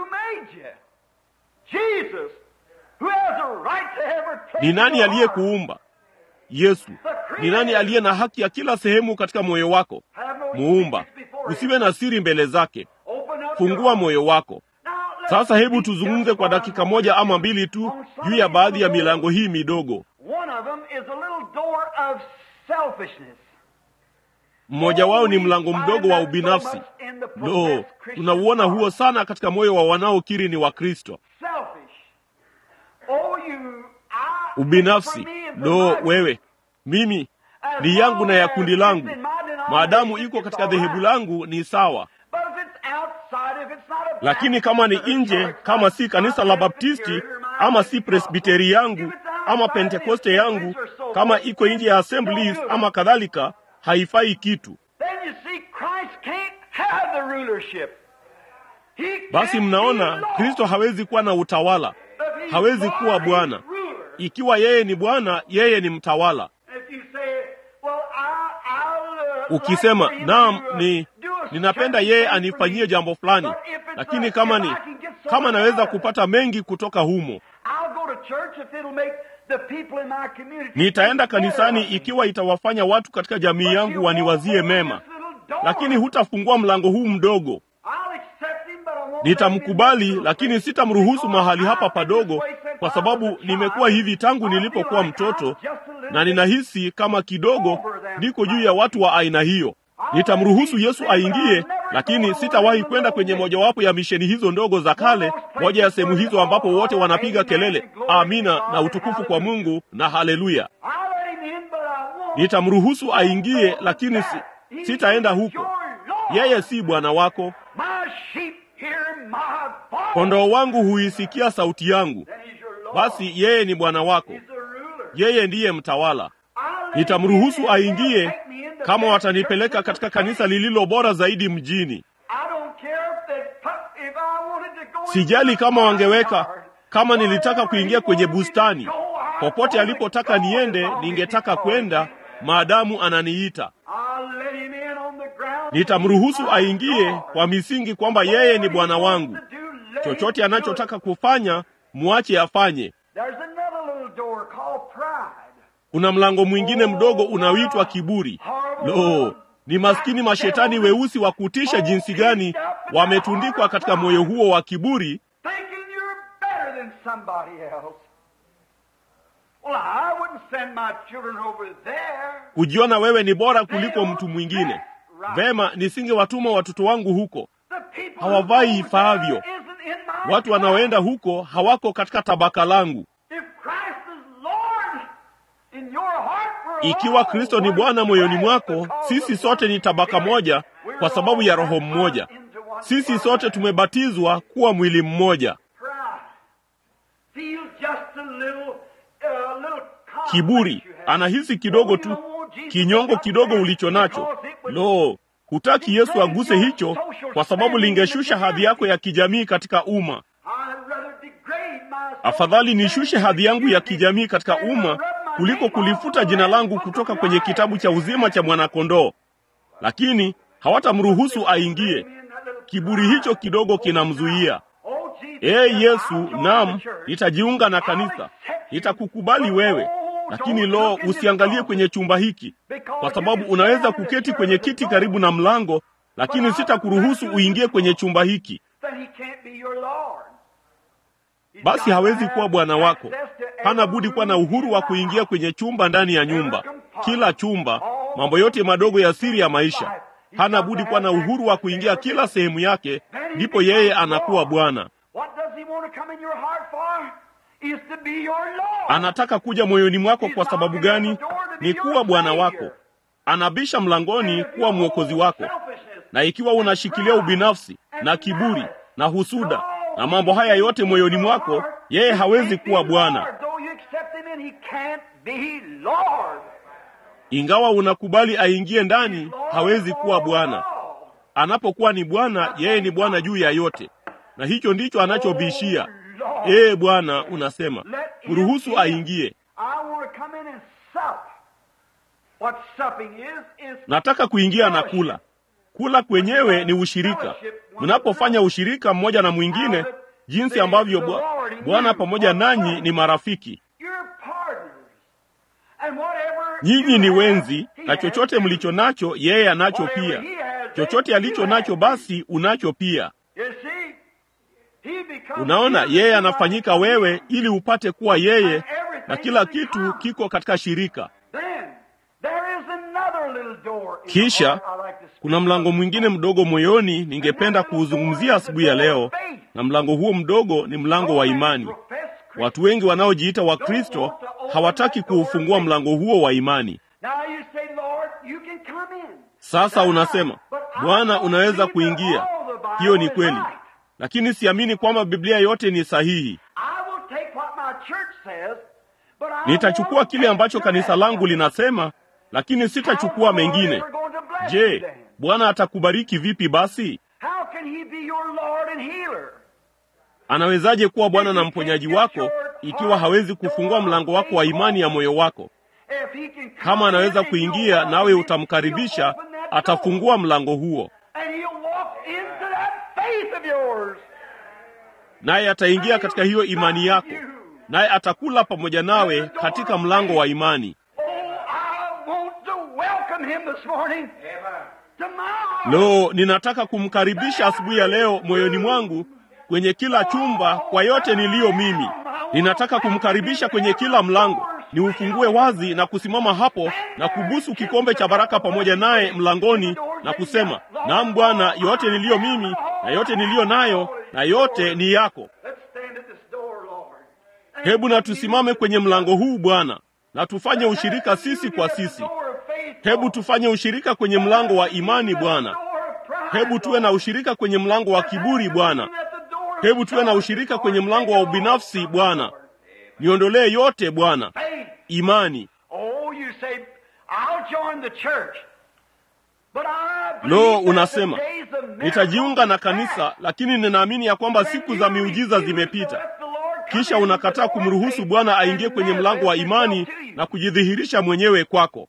Ni nani aliyekuumba? Yesu. Ni nani aliye na haki ya kila sehemu katika moyo wako? Muumba. Usiwe na siri mbele zake, fungua moyo wako. Sasa hebu tuzungumze kwa dakika moja ama mbili tu juu ya baadhi ya milango hii midogo. Mmoja wao ni mlango mdogo wa ubinafsi. Lo, tunauona huo sana katika moyo wa wanaokiri ni Wakristo. Ubinafsi. Lo, wewe, mimi ni yangu na ya kundi langu, maadamu iko katika dhehebu langu ni sawa. Lakini kama ni nje, kama si kanisa la Baptisti ama si presbiteri yangu ama pentekoste yangu, kama iko nje ya assemblies ama kadhalika, haifai kitu. Basi mnaona, Kristo hawezi kuwa na utawala, hawezi kuwa Bwana. Ikiwa yeye ni Bwana, yeye ni mtawala. Ukisema naam, ni ninapenda yeye anifanyie jambo fulani, lakini kama ni kama naweza kupata mengi kutoka humo, nitaenda kanisani ikiwa itawafanya watu katika jamii yangu waniwazie mema, lakini hutafungua mlango huu mdogo. Nitamkubali, lakini sitamruhusu mahali hapa padogo, kwa sababu nimekuwa hivi tangu nilipokuwa mtoto, na ninahisi kama kidogo niko juu ya watu wa aina hiyo. Nitamruhusu Yesu aingie, lakini sitawahi kwenda kwenye mojawapo ya misheni hizo ndogo za kale, moja ya sehemu hizo ambapo wote wanapiga kelele amina na utukufu kwa Mungu na haleluya. Nitamruhusu aingie, lakini si, sitaenda huko. Yeye si Bwana wako. Kondoo wangu huisikia sauti yangu, basi yeye ni Bwana wako, yeye ndiye mtawala. Nitamruhusu aingie kama watanipeleka katika kanisa lililo bora zaidi mjini. Sijali kama wangeweka, kama nilitaka kuingia kwenye bustani, popote alipotaka niende, ningetaka kwenda maadamu ananiita. Nitamruhusu aingie kwa misingi kwamba yeye ni Bwana wangu. Chochote anachotaka kufanya, muache afanye. Kuna mlango mwingine mdogo unaoitwa kiburi. Lo, ni maskini mashetani weusi wa kutisha jinsi gani wametundikwa katika moyo huo wa kiburi, thinking you're better than somebody else. Well, I wouldn't send my children over there. kujiona wewe ni bora kuliko mtu mwingine. Vema, nisingewatuma watoto wangu huko. The people Hawavai who go ifaavyo. there isn't in my Watu wanaoenda huko hawako katika tabaka langu. If Christ is Lord in your heart, we're Ikiwa all Kristo ni one Bwana moyoni flesh mwako, because sisi of sote one ni tabaka spirit. moja We're kwa sababu ya all Roho mmoja. baptized into one Sisi body. sote tumebatizwa kuwa mwili mmoja. Pride. Feel just a little, uh, little conflict Kiburi you have. anahisi kidogo tu, kinyongo kidogo ulicho nacho. Lo, hutaki Yesu aguse hicho, kwa sababu lingeshusha hadhi yako ya kijamii katika umma. I'd rather degrade my Afadhali nishushe hadhi yangu ya kijamii katika umma kuliko kulifuta jina langu kutoka kwenye kitabu cha uzima cha mwanakondoo. Lakini hawatamruhusu aingie. Kiburi hicho kidogo kinamzuia. Oh, Jesus, Ee I'll Yesu, join naam, the church. nitajiunga na kanisa, nitakukubali wewe, lakini lo, usiangalie kwenye chumba hiki, kwa sababu unaweza kuketi kwenye kiti karibu na mlango, lakini sitakuruhusu uingie kwenye chumba hiki. Then he can't be your Lord. He's Basi got to hawezi have kuwa bwana wako. access to every Hana budi kuwa na uhuru wa kuingia kwenye chumba ndani ya nyumba, kila chumba, mambo yote madogo ya siri ya maisha. Hana budi kuwa na uhuru wa kuingia kila sehemu yake, ndipo yeye anakuwa Bwana. What does he want to come in your heart for? Is to be your Lord. Anataka kuja moyoni mwako kwa sababu gani? Ni kuwa Bwana wako. Anabisha mlangoni kuwa mwokozi wako. Na ikiwa unashikilia ubinafsi na kiburi na husuda na mambo haya yote moyoni mwako, yeye hawezi kuwa Bwana. Though you accept him in, he can't be Lord. Ingawa unakubali aingie ndani, hawezi kuwa Bwana. Anapokuwa ni Bwana, yeye ni Bwana juu ya yote, na hicho ndicho anachobishia. Ee Bwana, unasema mruhusu aingie. I want to come in and sup. What supping is, is Nataka kuingia na kula. Kula kwenyewe ni ushirika. Mnapofanya ushirika mmoja na mwingine, jinsi ambavyo Bwa- Bwana pamoja nanyi ni marafiki. your partners. And whatever Nyinyi you ni have, wenzi, he na has chochote too. mlicho nacho yeye anacho Whatever pia. he has, Chochote you alicho have nacho too. basi unacho pia. You see, he becomes Unaona, you yeye that anafanyika you are. wewe ili upate kuwa yeye, na kila kitu kiko katika shirika. Then there is another little door in Kisha, the heart I like to speak Kuna mlango of. mwingine mdogo moyoni ningependa kuuzungumzia asubuhi ya leo, na mlango huo mdogo ni mlango wa imani. Watu wengi wanaojiita Wakristo hawataki kuufungua mlango huo wa imani. Now you say, Lord, you can come in. Sasa unasema, Bwana, unaweza kuingia. Hiyo ni kweli, lakini siamini kwamba Biblia yote ni sahihi. I will take what my church says, but I Nitachukua won't kile take ambacho the kanisa rest. langu linasema, lakini sitachukua How's the Lord mengine. ever going to bless you Je, then? Bwana atakubariki vipi basi? How can he be your Lord and healer? Anawezaje kuwa Bwana na mponyaji wako ikiwa hawezi kufungua mlango wako wa imani ya moyo wako? If he can come Kama anaweza in and you'll kuingia walk nawe in, utamkaribisha, he'll open that door. atafungua mlango huo, And he'll walk into that faith of yours. naye ataingia katika hiyo imani yako, naye atakula pamoja nawe katika mlango wa imani. Oh, I want to welcome him this morning. To my heart. Lo, ninataka kumkaribisha asubuhi ya leo moyoni mwangu kwenye kila chumba kwa yote niliyo mimi. Ninataka kumkaribisha kwenye kila mlango, niufungue wazi na kusimama hapo na kubusu kikombe cha baraka pamoja naye mlangoni na kusema, naam Bwana, yote niliyo mimi na yote niliyo nayo na yote ni yako. Let's stand at this door, Lord. And Hebu na tusimame kwenye mlango huu Bwana, na tufanye ushirika sisi kwa sisi. Hebu tufanye ushirika kwenye mlango wa imani Bwana. Hebu tuwe na ushirika kwenye mlango wa kiburi Bwana. Hebu tuwe na ushirika kwenye mlango wa ubinafsi Bwana. Niondolee yote Bwana. Faith. Imani. Oh, you say, I'll join the church. But I Lo, believe that unasema the days of miracles nitajiunga na are kanisa, past. lakini ninaamini ya kwamba siku za miujiza zimepita. Kisha unakataa kumruhusu Bwana aingie kwenye mlango wa imani na kujidhihirisha mwenyewe kwako.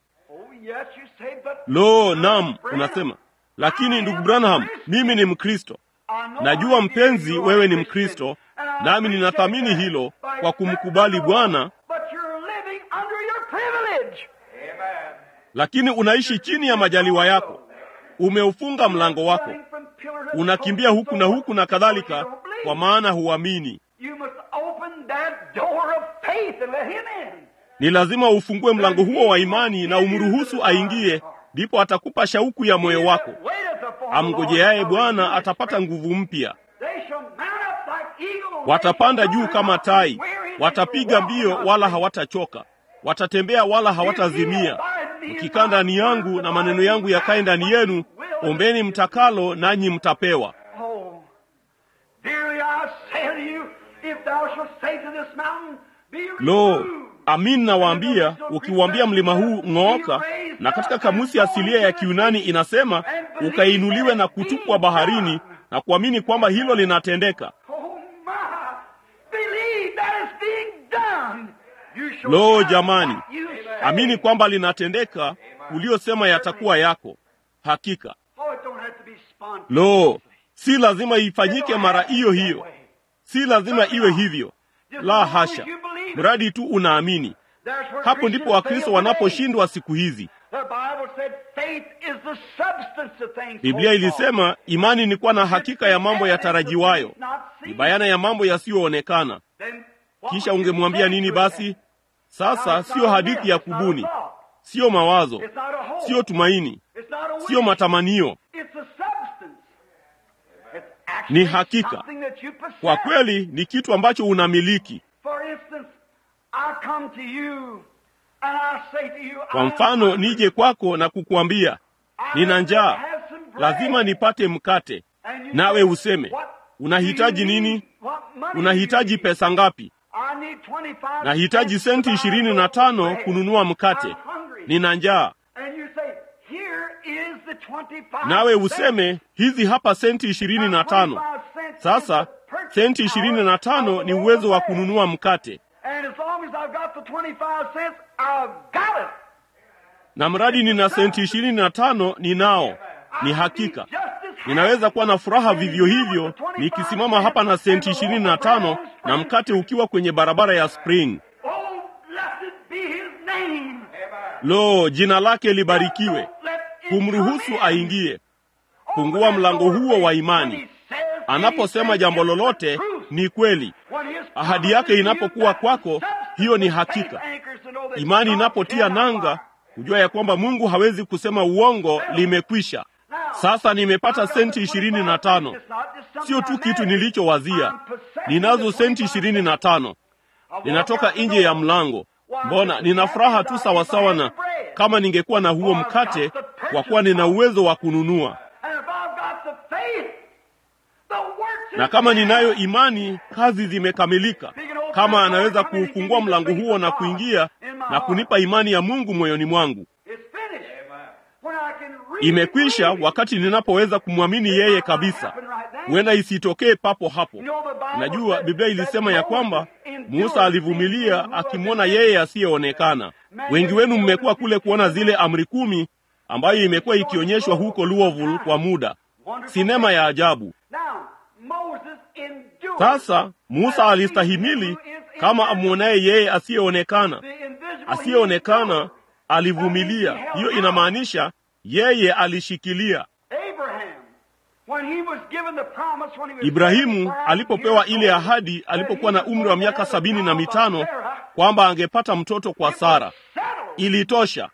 Lo, nam, unasema lakini ndugu Branham, mimi ni Mkristo. Najua mpenzi, wewe ni Mkristo, nami ninathamini hilo kwa kumkubali Bwana, lakini unaishi chini ya majaliwa yako. Umeufunga mlango wako, unakimbia huku na huku na kadhalika, kwa maana huamini. You must open that door of faith and let him in. Ni lazima ufungue mlango huo wa imani na umruhusu aingie, ndipo atakupa shauku ya moyo wako. Amngojeaye Bwana atapata nguvu mpya, watapanda juu kama tai, watapiga mbio wala hawatachoka, watatembea wala hawatazimia. Mkikaa ndani yangu na maneno yangu yakae ndani yenu, ombeni mtakalo, nanyi mtapewa. Oh, dearly I say to you, if thou shalt say to this mountain, be Lo, removed. amin nawaambia, ukiuambia mlima huu ng'ooka, na katika kamusi asilia ya Kiunani inasema ukainuliwe na kutupwa baharini, na kuamini kwamba hilo linatendeka. Oh my, believe that is being done. You shall Lo, have jamani, what you say. amini kwamba linatendeka, uliosema yatakuwa yako. Hakika Oh, it don't have to be spontaneous. lo, si lazima ifanyike mara hiyo hiyo, si lazima iwe hivyo, la hasha, mradi tu unaamini. There's where Hapo ndipo Christians Wakristo fail today. wanaposhindwa siku hizi. The Bible said faith is the substance of things Biblia hoped for. ilisema imani ni kuwa na hakika ya mambo yatarajiwayo, ni bayana ya mambo yasiyoonekana. Then what Kisha would you ungemwambia say nini to basi? that? Sasa It's siyo not a hadithi myth, ya it's not a kubuni, thought, siyo mawazo, it's not a hope, siyo tumaini, it's not a siyo wish, matamanio. it's a substance. It's actually Ni hakika. something that you possess. Kwa kweli ni kitu ambacho unamiliki. For instance, I come to you and I say to you, Kwa I am mfano, hungry. nije kwako na kukuambia I nina have to njaa, have some bread. lazima nipate mkate, And you nawe say, useme "What unahitaji do you nini? need? What money do Unahitaji you need?" pesa ngapi? I need 25 Nahitaji cents senti to buy ishirini a na loaf of tano bread. kununua mkate, I'm hungry. nina njaa. And you say, "Here is the 25 Nawe cents." useme hizi hapa senti ishirini na tano. Sasa senti ishirini na tano ni uwezo wa kununua mkate, And as long as I've got the 25 cents, I've got it. na mradi nina senti ishirini na tano ninao. Ni hakika ninaweza kuwa na furaha vivyo hivyo nikisimama hapa na senti ishirini na tano na mkate ukiwa kwenye barabara ya Spring. Oh, blessed be his name. Lo, jina lake libarikiwe. Kumruhusu aingie, fungua mlango huo wa imani. Anaposema jambo lolote ni kweli. Ahadi yake inapokuwa kwako, hiyo ni hakika. Imani inapotia nanga, hujua ya kwamba Mungu hawezi kusema uongo, limekwisha. Sasa nimepata senti ishirini na tano. Sio tu kitu nilichowazia, ninazo senti ishirini na tano. Ninatoka nje ya mlango. Mbona nina furaha tu sawasawa na kama ningekuwa na huo mkate, kwa kuwa nina uwezo wa kununua. Na kama ninayo imani, kazi zimekamilika. Kama anaweza kuufungua mlango huo na kuingia na kunipa imani ya Mungu moyoni mwangu, imekwisha wakati ninapoweza kumwamini yeye kabisa. Huenda isitokee papo hapo. Najua Biblia ilisema ya kwamba Musa alivumilia akimwona yeye asiyeonekana. Wengi wenu mmekuwa kule kuona zile amri kumi ambayo imekuwa ikionyeshwa huko Louisville kwa muda, sinema ya ajabu. Sasa Musa alistahimili kama amwonaye yeye asiyeonekana. Asiyeonekana alivumilia. Hiyo inamaanisha yeye alishikilia. Ibrahimu alipopewa ile ahadi alipokuwa na umri wa miaka sabini na mitano kwamba angepata mtoto kwa Sara, ilitosha.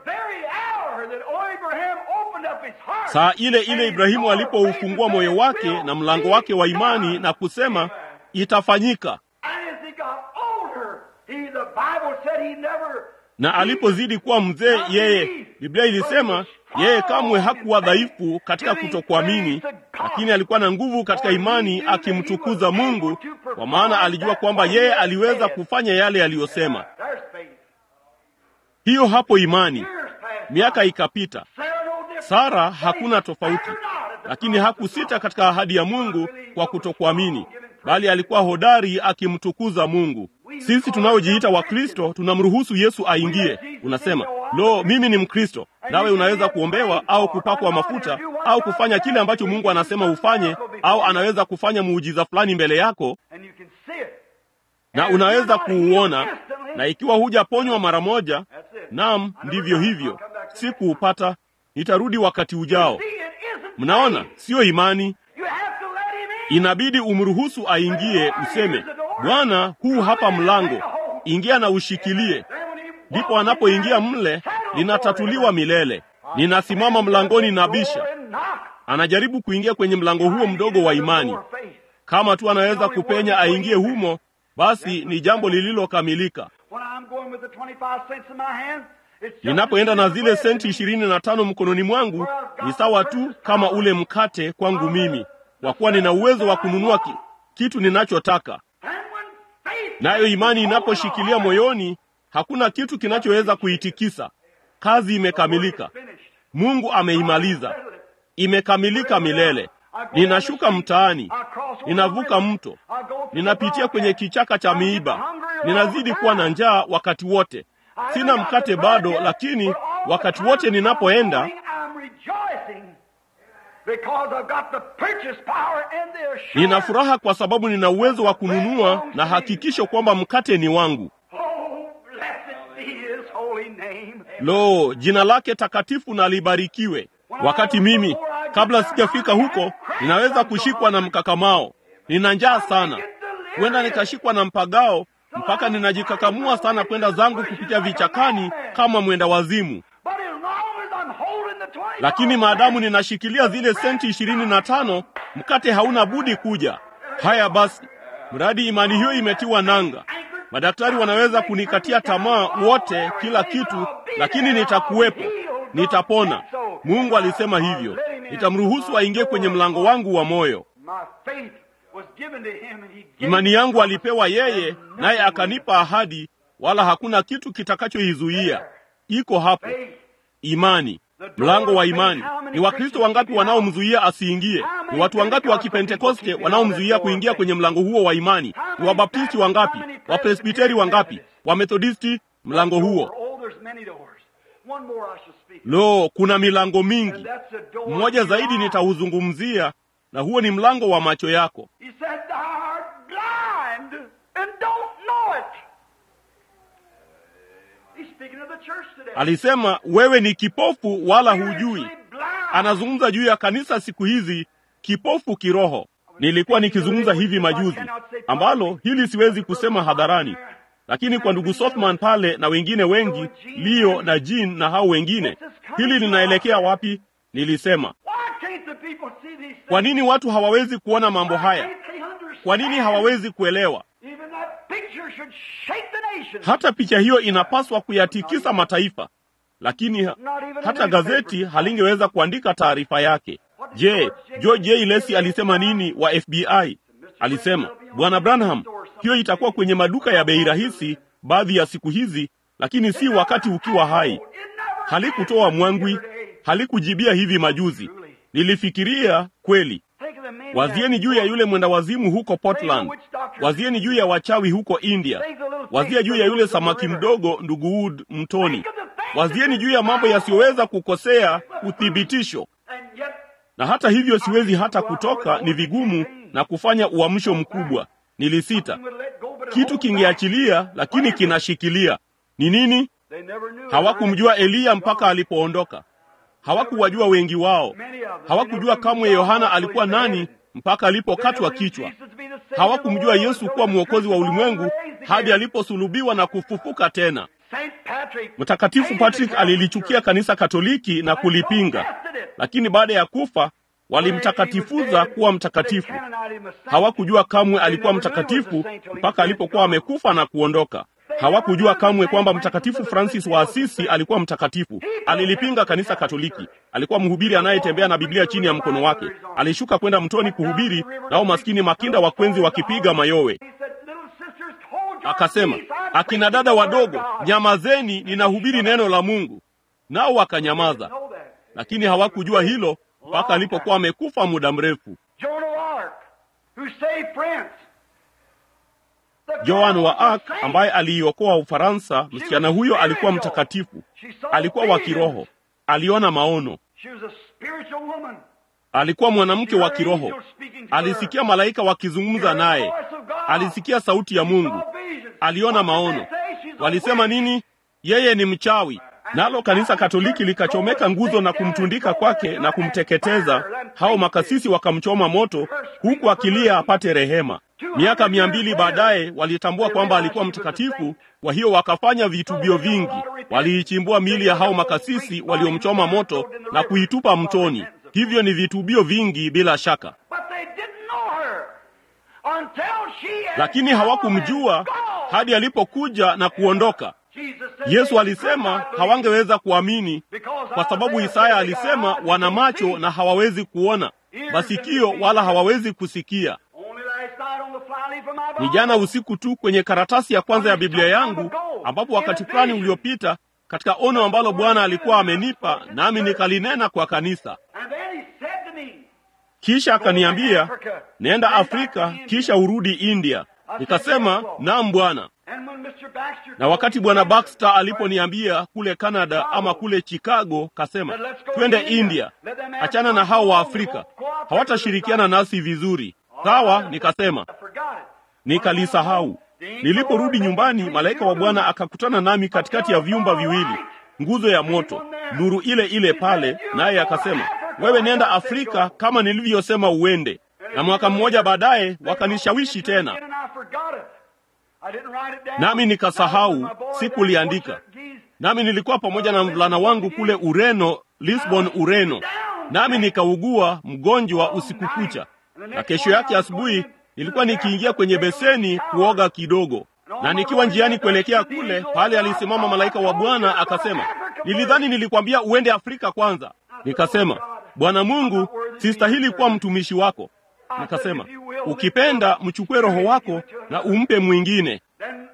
Saa ile ile Ibrahimu alipoufungua moyo wake na mlango wake wa imani na kusema itafanyika, na alipozidi kuwa mzee, yeye, Biblia ilisema yeye kamwe hakuwa dhaifu katika kutokuamini, lakini alikuwa na nguvu katika imani, akimtukuza Mungu, kwa maana alijua kwamba yeye aliweza kufanya yale aliyosema. Hiyo hapo imani. Miaka ikapita, Sara hakuna tofauti, lakini hakusita katika ahadi ya Mungu kwa kutokuamini, bali alikuwa hodari akimtukuza Mungu. Sisi tunaojiita Wakristo tunamruhusu Yesu aingie. Unasema, lo, mimi ni Mkristo. Nawe unaweza kuombewa au kupakwa mafuta au kufanya kile ambacho Mungu anasema ufanye, au anaweza kufanya muujiza fulani mbele yako na unaweza kuuona, na ikiwa hujaponywa mara moja, naam, ndivyo hivyo, sikuupata, nitarudi wakati ujao. Mnaona, siyo imani. inabidi umruhusu aingie, useme, Bwana, huu hapa mlango, ingia na ushikilie. Ndipo anapoingia mle, linatatuliwa milele. Ninasimama mlangoni na bisha. Anajaribu kuingia kwenye mlango huo mdogo wa imani. Kama tu anaweza kupenya aingie humo, basi ni jambo lililokamilika. Ninapoenda na zile senti ishirini na tano mkononi mwangu, ni sawa tu kama ule mkate kwangu mimi, kwa kuwa nina uwezo wa kununua ki, kitu ninachotaka. Nayo imani inaposhikilia moyoni, hakuna kitu kinachoweza kuitikisa. Kazi imekamilika, Mungu ameimaliza, imekamilika milele. Ninashuka mtaani, ninavuka mto, ninapitia kwenye kichaka cha miiba, ninazidi kuwa na njaa wakati wote. Sina mkate bado, lakini wakati wote ninapoenda nina furaha kwa sababu nina uwezo wa kununua na hakikisho kwamba mkate ni wangu. Lo, jina lake takatifu na libarikiwe. Wakati mimi kabla sijafika huko, ninaweza kushikwa na mkakamao. Nina njaa sana, huenda nikashikwa na mpagao mpaka ninajikakamua sana kwenda zangu kupitia vichakani kama mwenda wazimu. Lakini maadamu ninashikilia zile senti ishirini na tano, mkate hauna budi kuja. Haya basi, mradi imani hiyo imetiwa nanga, madaktari wanaweza kunikatia tamaa wote, kila kitu, lakini nitakuwepo, nitapona. Mungu alisema hivyo, nitamruhusu aingie kwenye mlango wangu wa moyo. Imani yangu alipewa yeye, naye akanipa ahadi, wala hakuna kitu kitakachoizuia. Iko hapo, imani, mlango wa imani. Ni Wakristo wangapi wanaomzuia asiingie? Ni watu wangapi wa Kipentekoste wanaomzuia kuingia kwenye mlango huo wa imani? Ni Wabaptisti wangapi? Wapresbiteri wangapi? Wamethodisti? Mlango huo Lo, kuna milango mingi. Mmoja zaidi nitauzungumzia, na huo ni mlango wa macho yako. Alisema wewe ni kipofu wala hujui. Anazungumza juu ya kanisa siku hizi, kipofu kiroho. Nilikuwa nikizungumza hivi majuzi, ambalo hili siwezi kusema hadharani, lakini kwa ndugu Sothman pale na wengine wengi, Leo na Jean na hao wengine, hili linaelekea wapi? Nilisema, kwa nini watu hawawezi kuona mambo haya? Kwa nini hawawezi kuelewa? Hata picha hiyo inapaswa kuyatikisa mataifa, lakini hata gazeti halingeweza kuandika taarifa yake. Je, George J. Lacey alisema nini wa FBI? Alisema, Bwana Branham, hiyo itakuwa kwenye maduka ya bei rahisi baadhi ya siku hizi, lakini si wakati ukiwa hai. Halikutoa mwangwi, halikujibia hivi majuzi. Nilifikiria kweli. Wazieni juu ya yule mwenda wazimu huko Portland. Wazieni juu ya wachawi huko India. Wazia juu ya yule samaki mdogo ndugu Wood mtoni. Wazieni juu ya mambo yasiyoweza kukosea uthibitisho. Na hata hivyo siwezi hata kutoka, ni vigumu na kufanya uamsho mkubwa. Nilisita. Kitu kingeachilia, lakini kinashikilia. Ni nini? Hawakumjua Eliya mpaka alipoondoka. Hawakuwajua wengi wao. Hawakujua kamwe Yohana alikuwa nani mpaka alipokatwa kichwa. Hawakumjua Yesu kuwa mwokozi wa ulimwengu hadi aliposulubiwa na kufufuka tena. Mtakatifu Patrick alilichukia kanisa Katoliki na kulipinga, lakini baada ya kufa walimtakatifuza kuwa mtakatifu. Hawakujua kamwe alikuwa mtakatifu mpaka alipokuwa amekufa na kuondoka. Hawakujua kamwe kwamba Mtakatifu Francis wa Asisi alikuwa mtakatifu. Alilipinga kanisa Katoliki. Alikuwa mhubiri anayetembea na Biblia chini ya mkono wake. Alishuka kwenda mtoni kuhubiri, nao maskini makinda wakwenzi wakipiga mayowe. Akasema, akina dada wadogo, nyamazeni, ninahubiri neno la Mungu. Nao wakanyamaza, lakini hawakujua hilo mpaka alipokuwa amekufa muda mrefu. Joan wa Arc ambaye aliiokoa Ufaransa, msichana huyo alikuwa mtakatifu, alikuwa wa kiroho, aliona maono, alikuwa mwanamke wa kiroho, alisikia malaika wakizungumza naye, alisikia sauti ya Mungu, aliona maono. Walisema nini? Yeye ni mchawi. nalo kanisa Katoliki likachomeka nguzo na kumtundika kwake na kumteketeza. Hao makasisi wakamchoma moto, huku akilia apate rehema. Miaka mia mbili baadaye walitambua kwamba alikuwa mtakatifu, kwa hiyo wakafanya vitubio vingi. Waliichimbua miili ya hao makasisi waliomchoma moto na kuitupa mtoni. Hivyo ni vitubio vingi bila shaka, lakini hawakumjua hadi alipokuja na kuondoka. Yesu alisema hawangeweza kuamini kwa sababu Isaya alisema wana macho na hawawezi kuona, masikio wala hawawezi kusikia. Ni jana usiku tu kwenye karatasi ya kwanza ya Biblia yangu, ambapo wakati fulani uliopita, katika ono ambalo Bwana alikuwa amenipa, nami nikalinena kwa kanisa. Kisha akaniambia, nenda Afrika, kisha urudi India. Nikasema, naam Bwana. Na wakati Bwana Baxter aliponiambia kule Canada ama kule Chicago, kasema twende India, achana na hao wa Afrika, hawatashirikiana nasi vizuri. Sawa, nikasema nikalisahau. Niliporudi nyumbani, malaika wa Bwana akakutana nami katikati ya vyumba viwili, nguzo ya moto, nuru ile ile pale, naye akasema, wewe nenda Afrika kama nilivyosema uende. Na mwaka mmoja baadaye wakanishawishi tena, nami nikasahau, sikuliandika. Nami nilikuwa pamoja na mvulana wangu kule Ureno, Lisbon, Ureno, nami nikaugua mgonjwa usiku kucha na kesho yake asubuhi nilikuwa nikiingia kwenye beseni kuoga kidogo, na nikiwa njiani kuelekea kule, pale alisimama malaika wa Bwana akasema, nilidhani nilikwambia uende Afrika kwanza. Nikasema, Bwana Mungu, sistahili kuwa mtumishi wako. Nikasema, ukipenda mchukue roho wako na umpe mwingine.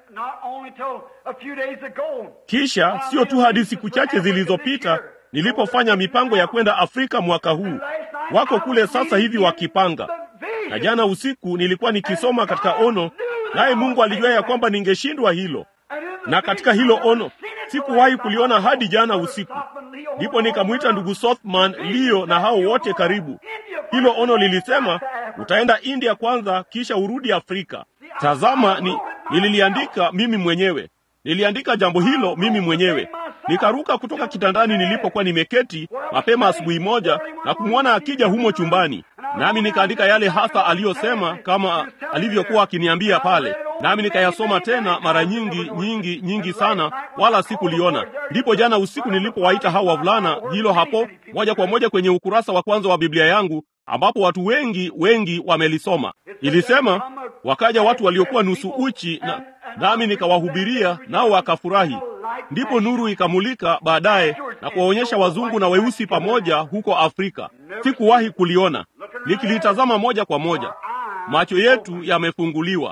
Kisha sio tu hadi siku chache zilizopita nilipofanya mipango ya kwenda Afrika mwaka huu, wako kule sasa hivi wakipanga. Na jana usiku nilikuwa nikisoma katika ono, naye Mungu alijua ya kwamba ningeshindwa hilo, na katika hilo ono sikuwahi kuliona hadi jana usiku. Ndipo nikamwita ndugu Sothman, Leo na hao wote karibu. Hilo ono lilisema utaenda India kwanza, kisha urudi Afrika. Tazama, ni nililiandika mimi mwenyewe, niliandika jambo hilo mimi mwenyewe. Nikaruka kutoka kitandani nilipokuwa nimeketi mapema asubuhi moja na kumwona akija humo chumbani, nami nikaandika yale hasa aliyosema kama alivyokuwa akiniambia pale, nami nikayasoma tena mara nyingi nyingi nyingi sana, wala sikuliona. Ndipo jana usiku nilipowaita hao wavulana, hilo hapo moja kwa moja kwenye ukurasa wa kwanza wa Biblia yangu ambapo watu wengi wengi wamelisoma. Ilisema wakaja watu waliokuwa nusu uchi na nami nikawahubiria, nao wakafurahi. Ndipo nuru ikamulika baadaye na kuwaonyesha wazungu na weusi pamoja huko Afrika. Sikuwahi kuliona, nikilitazama moja kwa moja. Macho yetu yamefunguliwa.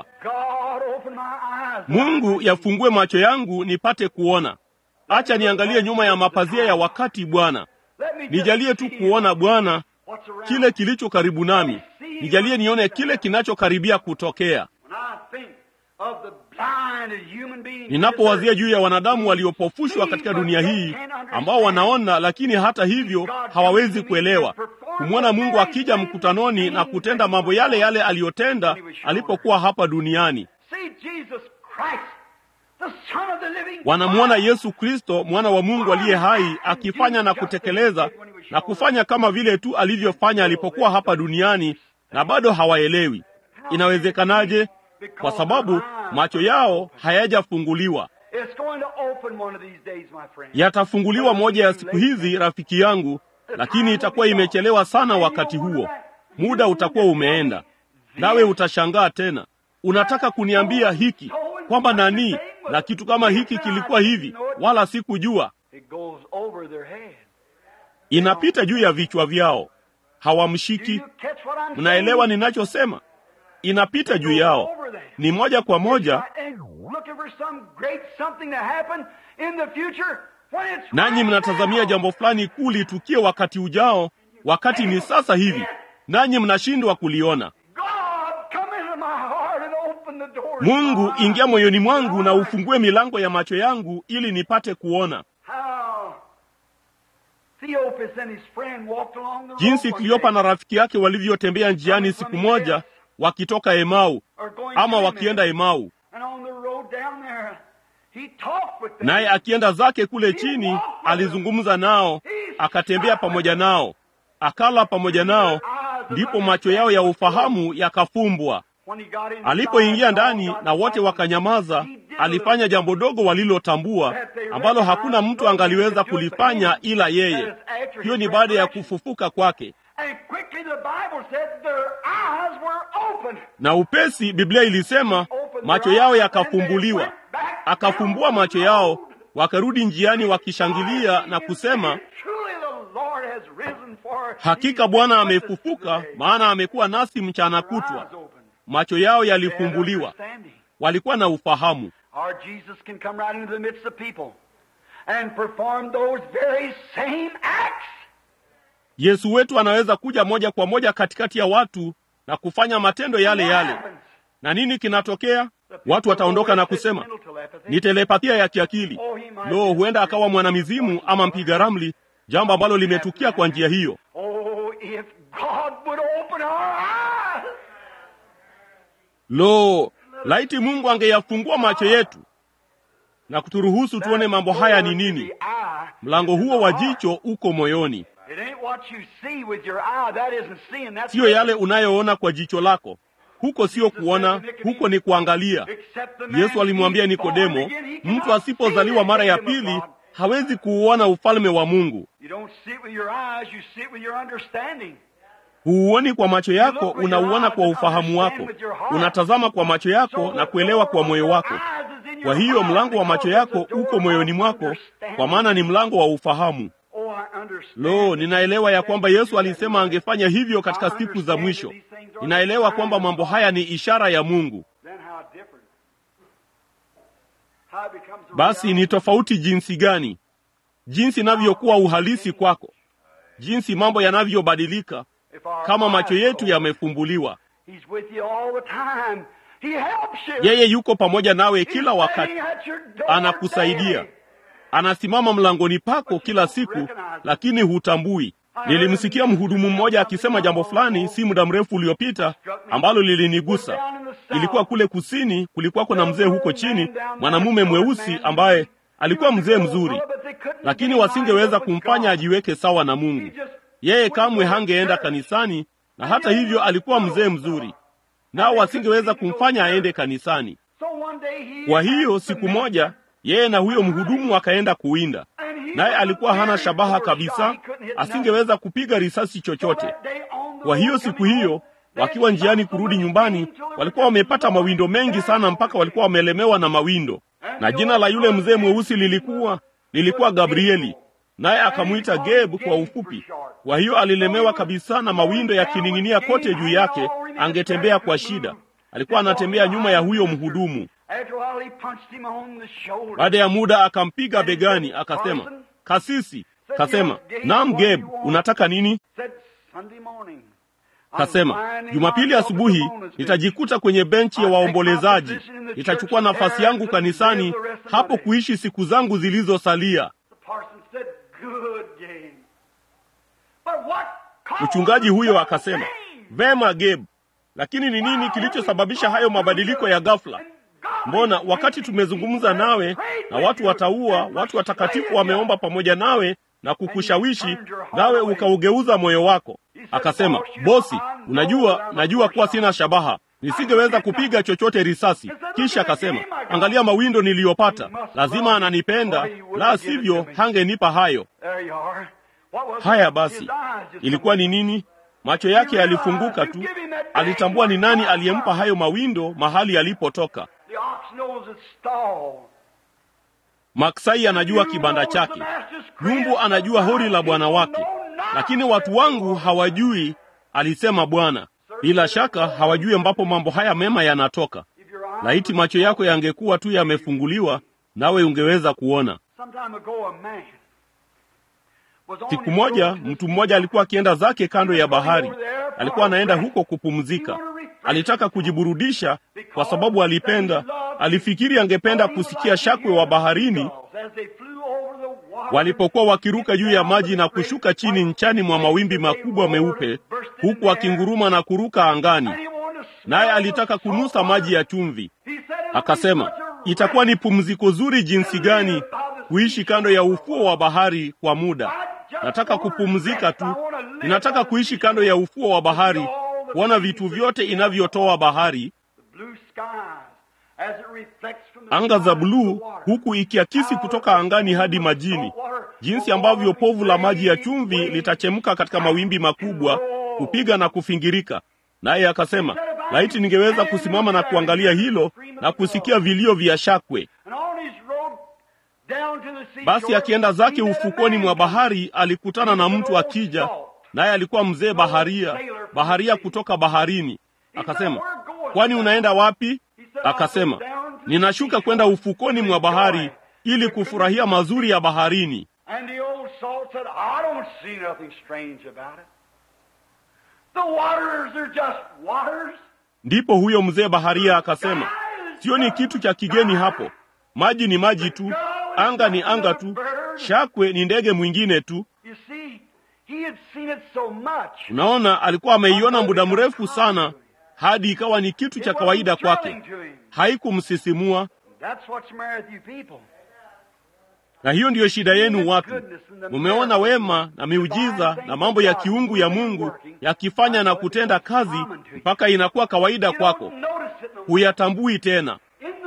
Mungu yafungue macho yangu nipate kuona. Acha niangalie nyuma ya mapazia ya wakati, Bwana. Nijalie tu kuona Bwana kile kilicho karibu nami, nijalie nione kile kinachokaribia kutokea. Ninapowazia juu ya wanadamu waliopofushwa katika dunia hii, ambao wanaona lakini hata hivyo hawawezi kuelewa, kumwona Mungu akija mkutanoni na kutenda mambo yale yale aliyotenda alipokuwa hapa duniani. Wanamwona Yesu Kristo, mwana wa Mungu aliye hai, akifanya na kutekeleza na kufanya kama vile tu alivyofanya alipokuwa hapa duniani, na bado hawaelewi. Inawezekanaje? Kwa sababu macho yao hayajafunguliwa. Yatafunguliwa moja ya siku hizi, rafiki yangu, lakini itakuwa imechelewa sana. Wakati huo muda utakuwa umeenda, nawe utashangaa tena. Unataka kuniambia hiki kwamba nani na kitu kama hiki kilikuwa hivi, wala sikujua. Inapita juu ya vichwa vyao, hawamshiki. Mnaelewa ninachosema? Inapita juu yao, ni moja kwa moja, nanyi mnatazamia jambo fulani kuu litukie wakati ujao, wakati ni sasa hivi, nanyi mnashindwa kuliona. Mungu, ingia moyoni mwangu na ufungue milango ya macho yangu ili nipate kuona. Jinsi Kleopa na rafiki yake walivyotembea njiani siku moja wakitoka Emau ama wakienda Emau, He talked with them. naye akienda zake kule chini alizungumza nao, akatembea pamoja nao, akala pamoja nao, ndipo macho yao ya ufahamu yakafumbwa. When he got inside, Alipoingia ndani all na wote got wakanyamaza, he did alifanya jambo dogo walilotambua ambalo hakuna mtu angaliweza kulifanya ila yeye. Hiyo ni baada ya kufufuka kwake, And quickly the Bible said their eyes were opened. na upesi Biblia ilisema Opened their macho yao eyes, and they yakafumbuliwa. went back Akafumbua down macho the yao, road. wakarudi njiani wakishangilia na kusema, Truly the Lord has risen for hakika Bwana amefufuka, maana amekuwa nasi mchana kutwa. Macho yao yalifumbuliwa, walikuwa na ufahamu. Our Jesus can come right into the midst of people and perform those very same acts. Yesu wetu anaweza kuja moja kwa moja katikati ya watu na kufanya matendo yale What yale. happens? Na nini kinatokea? Watu wataondoka na kusema ni telepathia ya kiakili. Lo, huenda akawa mwanamizimu ama mpiga ramli, jambo ambalo limetukia kwa njia hiyo. Oh, if God would open our eyes. Lo, laiti Mungu angeyafungua macho yetu na kuturuhusu tuone mambo haya ni nini. Mlango huo wa jicho uko moyoni, It ain't what you see with your eye. That isn't seeing. That's siyo yale unayoona kwa jicho lako. Huko sio kuona, huko ni kuangalia. Except the man Yesu alimwambia being born Nikodemo, again, he mtu cannot asipozaliwa see mara the ya kingdom of pili God. hawezi kuuona ufalme wa Mungu. You don't see it with your eyes, you see it with your understanding. Huuoni kwa macho yako, unauona kwa ufahamu wako. Unatazama kwa macho yako na kuelewa kwa moyo wako. Kwa hiyo mlango wa macho yako uko moyoni mwako, kwa maana ni mlango wa ufahamu. Oh, I understand. Lo, ninaelewa ya kwamba Yesu alisema angefanya hivyo katika siku za mwisho. Ninaelewa kwamba mambo haya ni ishara ya Mungu. Then how different. How it becomes a Basi reality. ni tofauti jinsi gani, jinsi inavyokuwa uhalisi kwako, jinsi mambo yanavyobadilika If our kama macho eyes yetu are yamefumbuliwa. He's with you all the time. He helps you. Yeye yuko pamoja nawe He's kila wakati, standing at your door anakusaidia, daily. anasimama mlangoni pako kila siku, lakini hutambui. Nilimsikia mhudumu mmoja akisema jambo fulani si muda mrefu uliopita ambalo lilinigusa. Ilikuwa kule kusini, kulikuwako na mzee huko chini, mwanamume mweusi ambaye alikuwa mzee mzuri, lakini wasingeweza kumfanya ajiweke sawa na Mungu. Yeye kamwe hangeenda kanisani, na hata hivyo alikuwa mzee mzuri, nao wasingeweza kumfanya aende kanisani. Kwa hiyo siku moja yeye na huyo mhudumu wakaenda kuwinda, naye alikuwa hana shabaha kabisa, asingeweza kupiga risasi chochote. Kwa hiyo siku hiyo wakiwa njiani kurudi nyumbani, walikuwa wamepata mawindo mengi sana, mpaka walikuwa wamelemewa na mawindo, na jina la yule mzee mweusi lilikuwa lilikuwa Gabrieli, naye akamwita Geb kwa ufupi. Kwa hiyo alilemewa kabisa na mawindo yakining'inia kote juu yake, angetembea kwa shida. Alikuwa anatembea nyuma ya huyo mhudumu. Baada ya muda akampiga begani, akasema, kasisi. Kasema, naam Geb, unataka nini? Kasema, Jumapili asubuhi nitajikuta kwenye benchi ya waombolezaji, nitachukua nafasi yangu kanisani hapo kuishi siku zangu zilizosalia. Mchungaji huyo akasema, vema Geb, lakini ni nini kilichosababisha hayo mabadiliko ya ghafla? Mbona wakati tumezungumza nawe na watu wataua, watu watakatifu wameomba pamoja nawe na kukushawishi, nawe ukaugeuza moyo wako. Akasema, bosi, unajua, najua kuwa sina shabaha, nisingeweza kupiga chochote risasi. Kisha akasema, angalia mawindo niliyopata, lazima ananipenda, la sivyo hangenipa hayo. Haya basi, ilikuwa ni nini? Macho yake yalifunguka tu, alitambua ni nani aliyempa hayo mawindo mahali alipotoka. Maksai anajua kibanda chake, nyumbu anajua hori la bwana wake, lakini watu wangu hawajui, alisema Bwana. Bila shaka hawajui ambapo mambo haya mema yanatoka. Laiti macho yako yangekuwa tu yamefunguliwa, nawe ungeweza kuona. Siku moja mtu mmoja alikuwa akienda zake kando ya bahari. Alikuwa anaenda huko kupumzika. Alitaka kujiburudisha kwa sababu alipenda, alifikiri angependa kusikia shakwe wa baharini walipokuwa wakiruka juu ya maji na kushuka chini nchani mwa mawimbi makubwa meupe, huku akinguruma na kuruka angani. Naye alitaka kunusa maji ya chumvi. Akasema, itakuwa ni pumziko zuri jinsi gani kuishi kando ya ufuo wa bahari kwa muda. Nataka kupumzika tu, ninataka kuishi kando ya ufuo wa bahari, kuona vitu vyote inavyotoa bahari, anga za bluu, huku ikiakisi kutoka angani hadi majini, jinsi ambavyo povu la maji ya chumvi litachemka katika mawimbi makubwa, kupiga na kufingirika. Naye akasema, laiti ningeweza kusimama na kuangalia hilo na kusikia vilio vya shakwe. Basi akienda zake ufukoni mwa bahari, alikutana na mtu akija, naye alikuwa mzee baharia, baharia kutoka baharini. Akasema, kwani unaenda wapi? Akasema, ninashuka kwenda ufukoni mwa bahari ili kufurahia mazuri ya baharini. Ndipo huyo mzee baharia akasema, sioni kitu cha kigeni hapo, maji ni maji tu, anga ni anga tu, shakwe ni ndege mwingine tu. Unaona, alikuwa ameiona muda mrefu sana hadi ikawa ni kitu cha kawaida kwake, haikumsisimua. Na hiyo ndiyo shida yenu watu. Mumeona wema na miujiza na mambo ya kiungu ya Mungu yakifanya na kutenda kazi mpaka inakuwa kawaida kwako, huyatambui tena.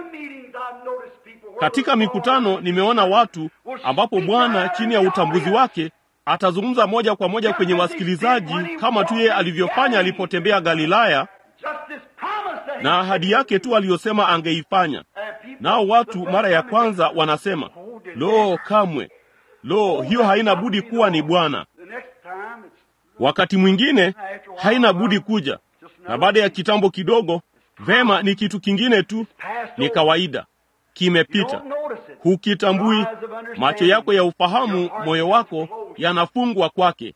Katika mikutano nimeona watu ambapo Bwana chini ya utambuzi wake atazungumza moja kwa moja kwenye wasikilizaji kama tu yeye alivyofanya alipotembea Galilaya na ahadi yake tu aliyosema angeifanya. Nao watu mara ya kwanza wanasema lo, kamwe, lo, hiyo haina budi kuwa ni Bwana. Wakati mwingine haina budi kuja, na baada ya kitambo kidogo, vema, ni kitu kingine tu, ni kawaida, kimepita, hukitambui. Macho yako ya ufahamu, moyo wako yanafungwa kwake.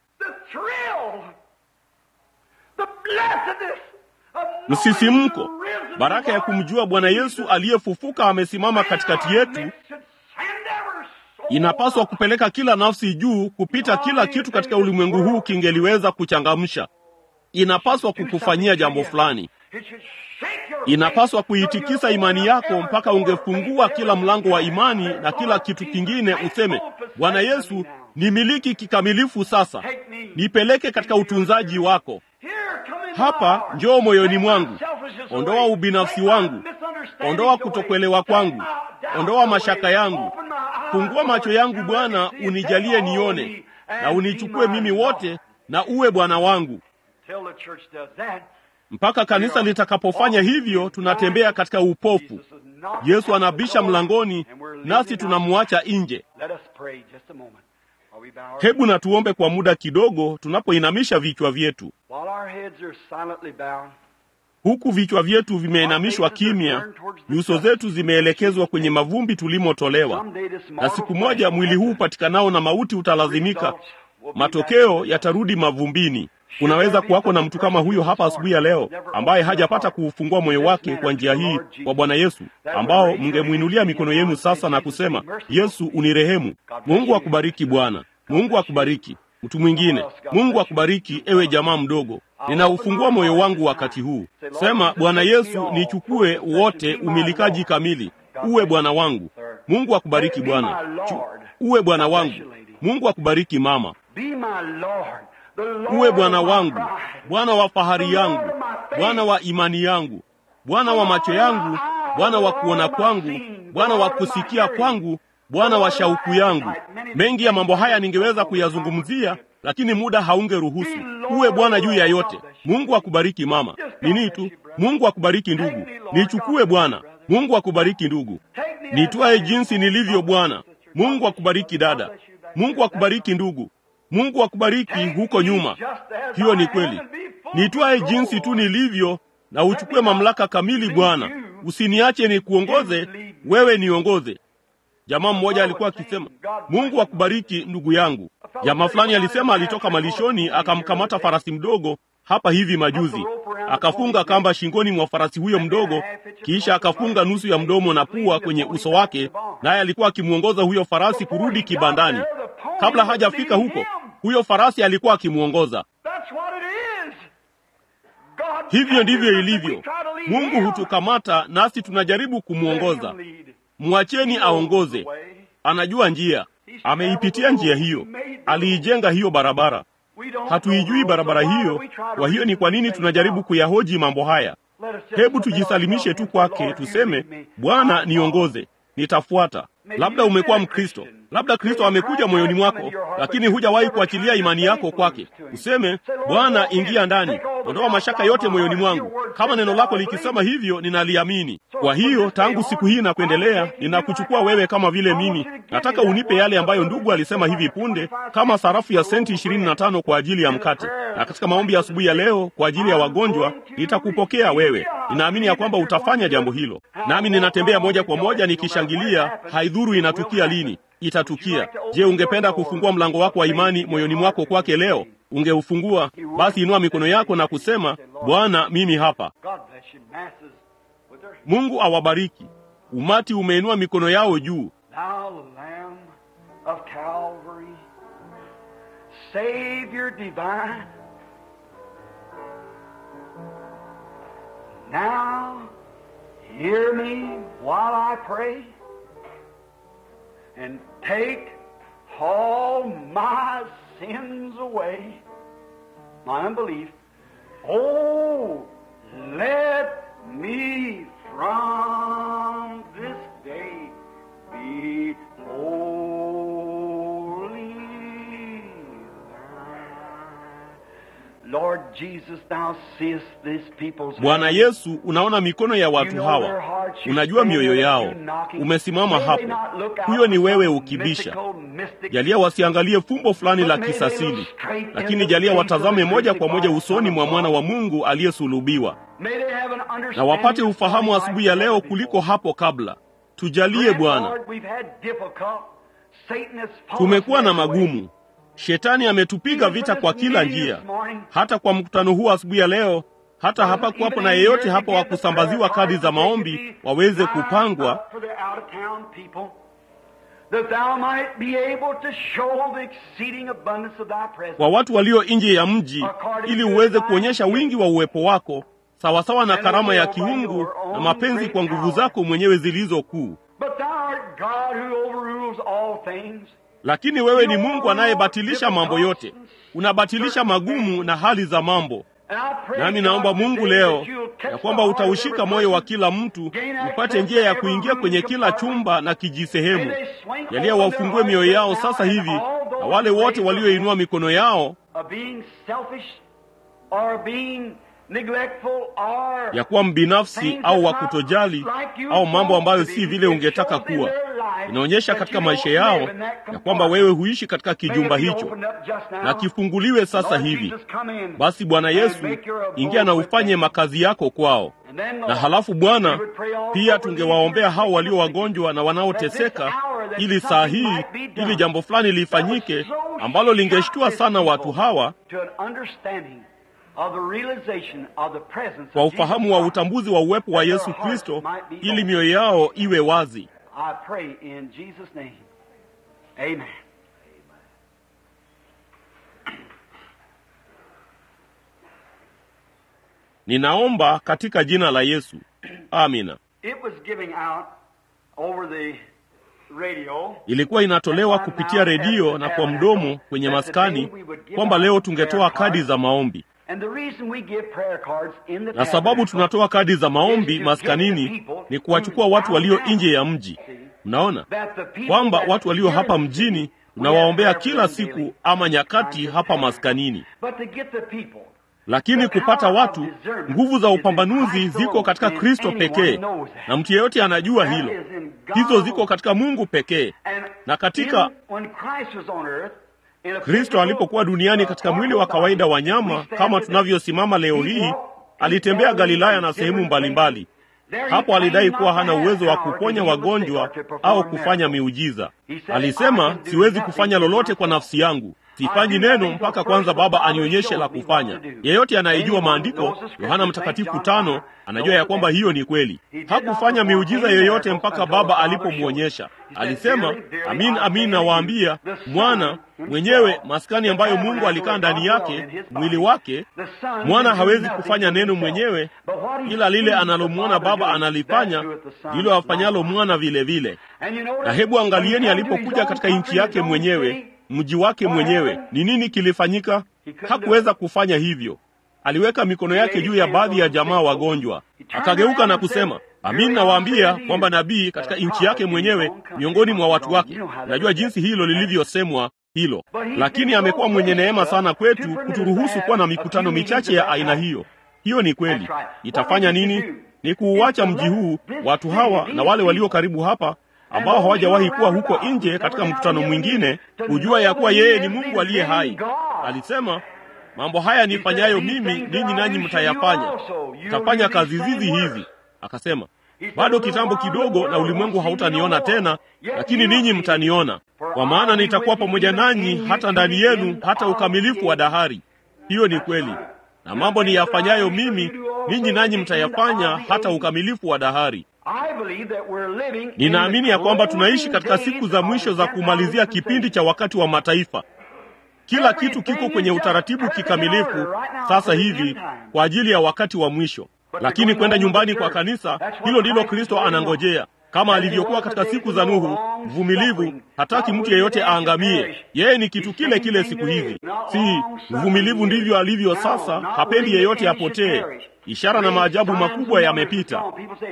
Msisimko, baraka ya kumjua Bwana Yesu aliyefufuka amesimama katikati yetu inapaswa kupeleka kila nafsi juu kupita kila kitu katika ulimwengu huu kingeliweza kuchangamsha. Inapaswa kukufanyia jambo fulani, inapaswa kuitikisa imani yako mpaka ungefungua kila mlango wa imani na kila kitu kingine, useme Bwana Yesu, nimiliki kikamilifu sasa, nipeleke katika utunzaji wako. Hapa njoo moyoni mwangu, ondoa ubinafsi wangu, ondoa kutokuelewa kwangu, ondoa mashaka yangu, fungua macho yangu Bwana, unijalie nione, na unichukue mimi wote, na uwe Bwana wangu. Mpaka kanisa litakapofanya hivyo, tunatembea katika upofu. Yesu anabisha mlangoni, nasi tunamwacha nje. Hebu na tuombe kwa muda kidogo, tunapoinamisha vichwa vyetu. Huku vichwa vyetu vimeinamishwa kimya, nyuso zetu zimeelekezwa kwenye mavumbi tulimotolewa. Na siku moja mwili huu upatikanao na mauti utalazimika, matokeo yatarudi mavumbini. Unaweza kuwako na mtu kama huyo hapa asubuhi ya leo, ambaye hajapata kuufungua moyo wake kwa njia hii kwa Bwana Yesu, ambao mngemwinulia mikono yenu sasa na kusema, Yesu unirehemu. Mungu akubariki Bwana. Mungu akubariki. Mtu mwingine, Mungu akubariki. Ewe jamaa mdogo, ninaufungua moyo wangu wakati huu. Sema, Bwana Yesu, nichukue wote, umilikaji kamili, uwe Bwana wangu. Mungu akubariki Bwana, uwe Bwana wangu. Mungu akubariki mama, uwe Bwana wangu, Bwana wa fahari yangu, Bwana wa imani yangu, Bwana wa macho yangu, Bwana wa kuona kwangu, Bwana wa kusikia kwangu, Bwana wa shauku yangu. Mengi ya mambo haya ningeweza kuyazungumzia, lakini muda haungeruhusu. Uwe Bwana juu ya yote. Mungu akubariki mama. Nini tu, Mungu akubariki ndugu. Nichukue Bwana. Mungu akubariki ndugu. Nitwae jinsi nilivyo Bwana. Mungu akubariki dada. Mungu akubariki ndugu. Mungu akubariki huko nyuma. Hiyo ni kweli. Nitwae jinsi tu nilivyo na uchukue mamlaka kamili Bwana. Usiniache nikuongoze, wewe niongoze. Jamaa mmoja alikuwa akisema, Mungu akubariki ndugu yangu. Jamaa fulani alisema alitoka malishoni akamkamata farasi mdogo hapa hivi majuzi, akafunga kamba shingoni mwa farasi huyo mdogo, kisha akafunga nusu ya mdomo na pua kwenye uso wake, naye alikuwa akimwongoza huyo farasi kurudi kibandani. Kabla hajafika huko, huyo farasi alikuwa akimwongoza. Hivyo ndivyo ilivyo. Mungu hutukamata nasi tunajaribu kumwongoza. Mwacheni aongoze, anajua njia, ameipitia njia hiyo, aliijenga hiyo barabara. Hatuijui barabara hiyo, kwa hiyo ni kwa nini tunajaribu kuyahoji mambo haya? Hebu tujisalimishe tu kwake, tuseme, Bwana niongoze, nitafuata. Labda umekuwa Mkristo, labda Kristo amekuja moyoni mwako, lakini hujawahi kuachilia imani yako kwake. Useme, Bwana, ingia ndani, ondoa mashaka yote moyoni mwangu. Kama neno lako likisema hivyo, ninaliamini. Kwa hiyo tangu siku hii na kuendelea, ninakuchukua wewe kama vile mimi. Nataka unipe yale ambayo ndugu alisema hivi punde, kama sarafu ya senti ishirini na tano kwa ajili ya mkate. Na katika maombi ya asubuhi ya leo kwa ajili ya wagonjwa, nitakupokea wewe. Ninaamini ya kwamba utafanya jambo hilo, nami ninatembea moja kwa moja nikishangilia. Haidhuru inatukia lini, itatukia. Je, ungependa kufungua mlango wako wa imani moyoni mwako kwake leo? Ungeufungua? Basi inua mikono yako na kusema, Bwana, mimi hapa. Mungu awabariki. Umati umeinua mikono yao juu. Thou Lamb of Calvary, Savior divine, now hear me while I pray, and take all my sins away, my unbelief. Oh, let me from this day be wholly thine. Lord Jesus, thou seest these people's Bwana hands. Yesu, unaona mikono ya You watu know hawa, their hearts. You unajua stand mioyo there yao. and knocking. Umesimama May hapo, they not look out huyo ni for wewe some ukibisha. mystical, mystic Jalia wasiangalie fumbo fulani la kisasili, lakini jalia watazame moja kwa moja usoni mwa mwana wa Mungu aliyesulubiwa, May they have an na understanding wapate ufahamu like asubuhi ya leo never kuliko before. hapo kabla. Tujalie Grant, Bwana. Lord, we've had difficult. Satan has fought Tumekuwa us na every way. magumu. Shetani ametupiga vita kwa kila njia, hata kwa mkutano huu asubuhi ya leo. Hata hapa kuwapo na yeyote hapa wa kusambaziwa kadi za maombi waweze kupangwa, kwa watu walio nje ya mji, ili uweze kuonyesha wingi wa uwepo wako sawasawa na karama ya kiungu na mapenzi kwa nguvu zako mwenyewe zilizo kuu. Lakini wewe ni Mungu anayebatilisha mambo yote, unabatilisha magumu na hali za mambo. Nami naomba Mungu leo ya kwamba utaushika moyo wa kila mtu, upate njia ya kuingia kwenye kila chumba na kijisehemu. Jalia wafungue mioyo yao sasa hivi, na wale wote walioinua mikono yao ya kuwa mbinafsi au wa kutojali au mambo ambayo si vile ungetaka kuwa. Inaonyesha katika maisha yao ya kwamba wewe huishi katika kijumba hicho, na kifunguliwe sasa hivi. Basi Bwana Yesu, ingia na ufanye makazi yako kwao. Na halafu Bwana, pia tungewaombea hao walio wagonjwa na wanaoteseka, ili saa hii, ili jambo fulani lifanyike ambalo lingeshtua sana watu hawa kwa ufahamu wa utambuzi wa uwepo wa Yesu Kristo, ili mioyo yao iwe wazi. I pray in Jesus' name. Amen. Ninaomba katika jina la Yesu, amina. It was giving out over the radio. Ilikuwa inatolewa kupitia redio na kwa mdomo kwenye maskani kwamba leo tungetoa kadi za maombi, And the reason we give prayer cards in the na sababu tunatoa kadi za maombi maskanini ni kuwachukua watu walio nje ya mji. Mnaona kwamba watu walio hapa mjini tunawaombea kila siku ama nyakati hapa maskanini, But to get the people lakini kupata watu, nguvu za upambanuzi ziko katika Kristo pekee, na mtu yeyote anajua hilo. Hizo ziko katika Mungu pekee. And Na katika in- when Christ was on earth, in a Kristo physical, alipokuwa duniani katika mwili wa kawaida wa nyama kama tunavyosimama leo hii, alitembea Galilaya na sehemu mbalimbali. Hapo alidai kuwa hana uwezo wa kuponya wagonjwa au kufanya miujiza. Alisema, siwezi kufanya lolote kwa nafsi yangu, sifanyi neno mpaka kwanza Baba anionyeshe la kufanya. Yeyote anayejua maandiko, Yohana Mtakatifu tano, anajua ya kwamba hiyo ni kweli. Hakufanya miujiza yoyote mpaka Baba alipomwonyesha. Alisema, amin amin nawaambia, mwana mwenyewe, maskani ambayo Mungu alikaa ndani yake, mwili wake, mwana hawezi kufanya neno mwenyewe, ila lile analomwona Baba analifanya, ndilo afanyalo mwana vile vile. Na hebu angalieni, alipokuja katika nchi yake mwenyewe mji wake mwenyewe, ni nini kilifanyika? Hakuweza kufanya hivyo. Aliweka mikono yake juu ya baadhi ya jamaa wagonjwa, akageuka na kusema, amin nawaambia kwamba nabii katika nchi yake mwenyewe, miongoni mwa watu wake. Unajua jinsi hilo lilivyosemwa hilo, lakini amekuwa mwenye neema sana kwetu kuturuhusu kuwa na mikutano michache ya aina hiyo. Hiyo ni kweli. Itafanya nini? Ni kuuacha mji huu, watu hawa na wale walio karibu hapa ambao hawajawahi kuwa huko nje katika mkutano mwingine, kujua ya kuwa yeye ni Mungu aliye hai. Alisema, mambo haya nifanyayo mimi, ninyi nanyi mtayafanya, mtafanya kazi zizi hizi. Akasema, bado kitambo kidogo na ulimwengu hautaniona tena, lakini ninyi mtaniona, kwa maana nitakuwa pamoja nanyi hata ndani yenu, hata ukamilifu wa dahari. Hiyo ni kweli, na mambo niyafanyayo mimi, ninyi nanyi mtayafanya hata ukamilifu wa dahari. Ninaamini ya kwamba tunaishi katika siku za mwisho za kumalizia kipindi cha wakati wa mataifa. Kila kitu kiko kwenye utaratibu kikamilifu sasa hivi kwa ajili ya wakati wa mwisho, lakini kwenda nyumbani kwa kanisa, hilo ndilo Kristo anangojea, kama alivyokuwa katika siku za Nuhu, mvumilivu, hataki mtu yeyote aangamie. Yeye ni kitu kile kile siku hizi, si mvumilivu ndivyo alivyo sasa, hapendi yeyote apotee. Ishara na maajabu makubwa yamepita.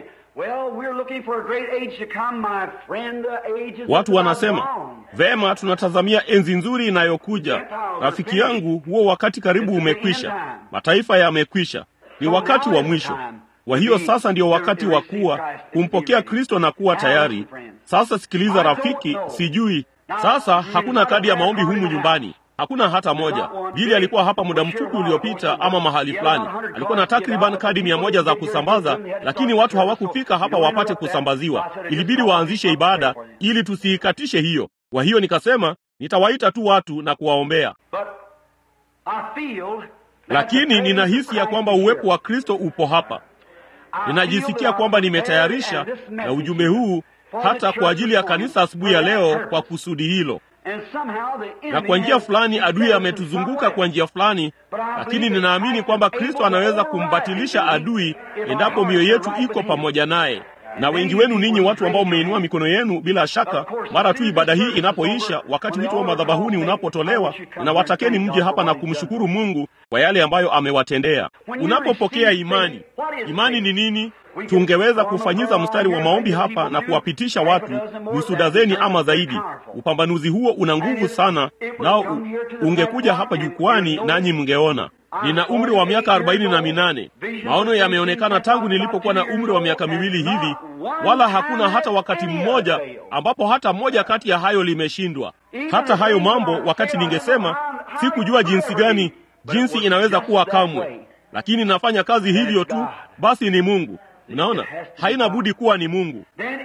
Watu wanasema vema, tunatazamia enzi nzuri inayokuja. Rafiki yangu, huo wakati karibu umekwisha, mataifa yamekwisha, ni wakati wa mwisho. Kwa hiyo sasa ndio wakati wa kuwa kumpokea Kristo na kuwa tayari. Sasa sikiliza rafiki, sijui sasa, hakuna kadi ya maombi humu nyumbani hakuna hata moja. Bili alikuwa hapa muda mfupi uliopita, ama mahali fulani, alikuwa na takriban kadi mia moja za kusambaza, lakini watu hawakufika hapa wapate kusambaziwa. Ilibidi waanzishe ibada ili tusiikatishe hiyo. Kwa hiyo nikasema nitawaita tu watu na kuwaombea, lakini ninahisi ya kwamba uwepo wa Kristo upo hapa. Ninajisikia kwamba nimetayarisha na ujumbe huu hata kwa ajili ya kanisa asubuhi ya leo kwa kusudi hilo na kwa njia fulani adui ametuzunguka kwa njia fulani, lakini ninaamini kwamba Kristo anaweza kumbatilisha adui endapo mioyo yetu iko pamoja naye. Na wengi wenu ninyi watu ambao mmeinua mikono yenu, bila shaka, mara tu ibada hii inapoisha, wakati wito wa madhabahuni unapotolewa, ninawatakeni mje hapa na kumshukuru Mungu kwa yale ambayo amewatendea. Unapopokea imani, imani ni nini? Tungeweza kufanyiza mstari wa maombi hapa na kuwapitisha watu nusu dazeni ama zaidi. Upambanuzi huo una nguvu sana, nao ungekuja hapa jukwani nanyi mngeona. Nina umri wa miaka arobaini na minane. Maono yameonekana tangu nilipokuwa na umri wa miaka miwili hivi, wala hakuna hata wakati mmoja ambapo hata moja kati ya hayo limeshindwa. Hata hayo mambo, wakati ningesema sikujua jinsi gani jinsi inaweza kuwa kamwe, lakini nafanya kazi hivyo tu, basi ni Mungu. Unaona, haina budi kuwa ni Mungu.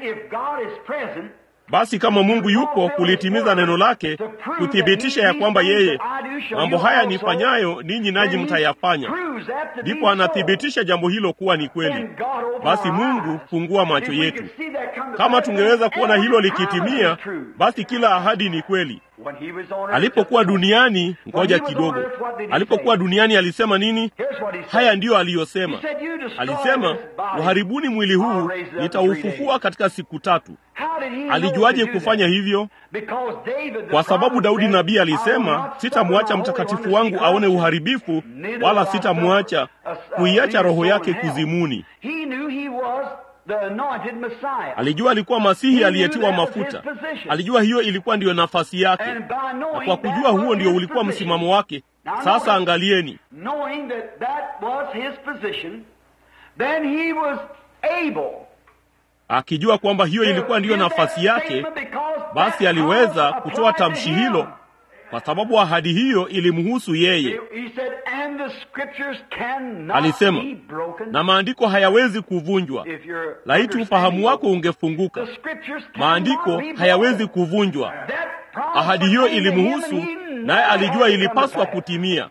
Basi kama Mungu yupo kulitimiza neno lake, kuthibitisha ya kwamba yeye mambo haya nifanyayo ninyi nanyi mtayafanya, ndipo anathibitisha jambo hilo kuwa ni kweli. Basi Mungu, fungua macho yetu. Kama tungeweza kuona hilo likitimia, basi kila ahadi ni kweli. Alipokuwa duniani, ngoja kidogo, alipokuwa duniani alisema nini? Haya ndiyo aliyosema. Alisema, uharibuni mwili huu, nitaufufua katika siku tatu. Alijuaje kufanya hivyo? Kwa sababu Daudi nabii alisema, sitamwacha mtakatifu wangu aone uharibifu, wala sitamwacha kuiacha roho yake kuzimuni. Alijua alikuwa Masihi aliyetiwa mafuta. Alijua hiyo ilikuwa ndiyo nafasi yake, na kwa kujua huo ndio ulikuwa msimamo wake. Sasa angalieni, akijua kwamba hiyo ilikuwa ndiyo nafasi yake, basi aliweza kutoa tamshi hilo kwa sababu ahadi hiyo ilimhusu yeye. Alisema, na maandiko hayawezi kuvunjwa. Laiti ufahamu wako ungefunguka. Maandiko hayawezi kuvunjwa. Ahadi hiyo ilimhusu, naye alijua ilipaswa kutimia.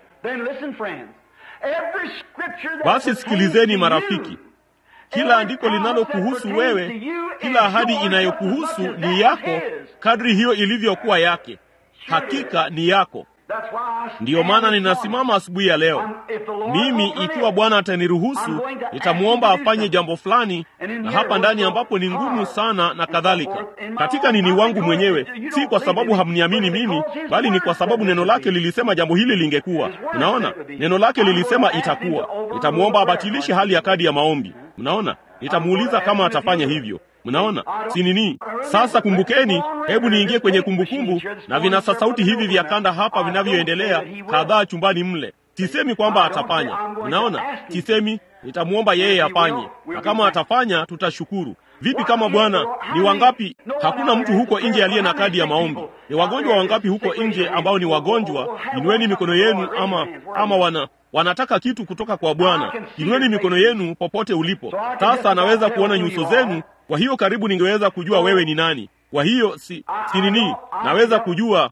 Basi sikilizeni marafiki, kila andiko linalokuhusu wewe, kila ahadi inayokuhusu ni yako, kadri hiyo ilivyokuwa yake. Hakika ni yako. Ndiyo maana ninasimama asubuhi ya leo. Mimi ikiwa Bwana ataniruhusu, nitamwomba afanye jambo fulani, na hapa ndani ambapo ni ngumu sana na kadhalika, katika nini wangu mwenyewe, si kwa sababu hamniamini mimi, bali ni kwa sababu neno lake lilisema jambo hili lingekuwa. Unaona, neno lake lilisema itakuwa. Nitamwomba abatilishe hali ya kadi ya maombi. Mnaona, nitamuuliza kama atafanya hivyo. Mnaona si nini? Sasa kumbukeni, hebu niingie kwenye kumbukumbu na vinasa sauti hivi vya kanda hapa vinavyoendelea kadhaa chumbani mle. Sisemi kwamba atafanya. Mnaona, sisemi nitamwomba yeye afanye, na kama atafanya tutashukuru. Vipi kama Bwana? Ni wangapi? Hakuna mtu huko nje aliye na kadi ya maombi. Ni wagonjwa wangapi huko nje ambao ni wagonjwa? Inueni mikono yenu, ama ama wana wanataka kitu kutoka kwa Bwana. Inueni mikono yenu popote ulipo. Sasa anaweza kuona nyuso zenu, kwa hiyo karibu ningeweza kujua wewe ni nani. Kwa hiyo si, si nini, naweza kujua.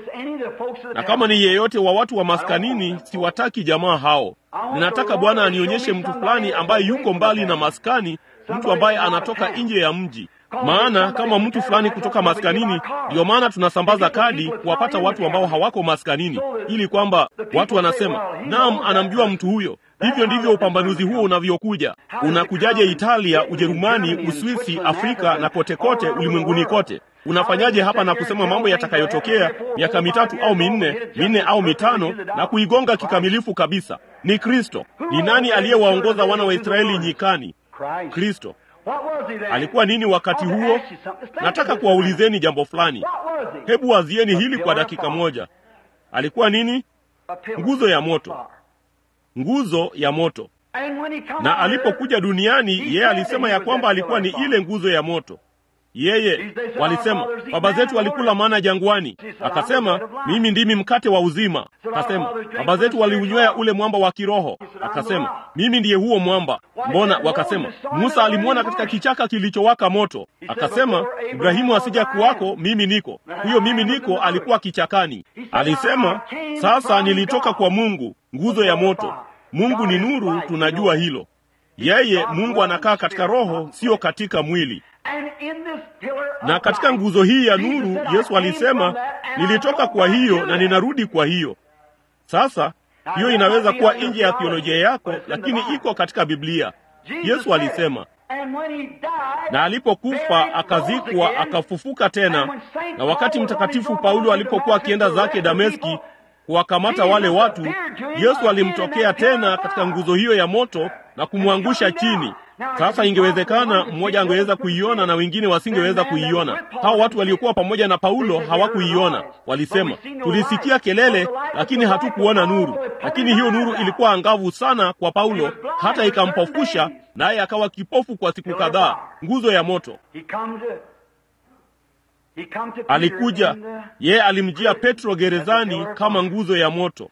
Na kama ni yeyote wa watu wa maskanini, siwataki jamaa hao. Ninataka Bwana anionyeshe mtu fulani ambaye yuko mbali na maskani, mtu ambaye anatoka nje ya mji maana kama mtu fulani kutoka maskanini, ndiyo maana tunasambaza kadi kuwapata watu ambao hawako maskanini, ili kwamba watu wanasema naam, anamjua mtu huyo. Hivyo ndivyo upambanuzi huo unavyokuja. Unakujaje Italia, Ujerumani, Uswisi, Afrika na kote kote ulimwenguni kote? Unafanyaje hapa na kusema mambo yatakayotokea miaka mitatu au minne, minne au mitano, na kuigonga kikamilifu kabisa? Ni Kristo. Ni nani aliyewaongoza wana wa Israeli nyikani? Kristo. Alikuwa nini wakati huo? Nataka kuwaulizeni jambo fulani. Hebu wazieni hili kwa dakika moja. Alikuwa nini? Nguzo ya moto, nguzo ya moto. Na alipokuja duniani, yeye alisema ya kwamba alikuwa ni ile nguzo ya moto. Yeye walisema baba zetu walikula mana jangwani, akasema mimi ndimi mkate wa uzima. Akasema baba zetu waliunywea ule mwamba wa kiroho, akasema mimi ndiye huo mwamba. Mbona? Wakasema Musa alimwona katika kichaka kilichowaka moto, akasema Ibrahimu asija kuwako, mimi niko. Huyo mimi niko alikuwa kichakani. Alisema sasa nilitoka kwa Mungu, nguzo ya moto. Mungu ni nuru, tunajua hilo. Yeye Mungu anakaa katika roho, sio katika mwili na katika nguzo hii ya nuru Yesu alisema, nilitoka kwa hiyo na ninarudi kwa hiyo. Sasa hiyo inaweza kuwa nje ya theolojia yako, lakini iko katika Biblia. Yesu alisema, na alipokufa akazikwa, akafufuka tena. Na wakati Mtakatifu Paulo alipokuwa akienda zake Dameski kuwakamata wale watu, Yesu alimtokea tena katika nguzo hiyo ya moto na kumwangusha chini. Sasa ingewezekana mmoja angeweza kuiona na wengine wasingeweza kuiona. Hao watu waliokuwa pamoja na Paulo hawakuiona. Walisema, tulisikia kelele, lakini hatukuona nuru. Lakini hiyo nuru ilikuwa angavu sana kwa Paulo, hata ikampofusha, naye akawa kipofu kwa siku kadhaa. Nguzo ya moto. Alikuja yeye, alimjia Petro gerezani kama nguzo ya moto,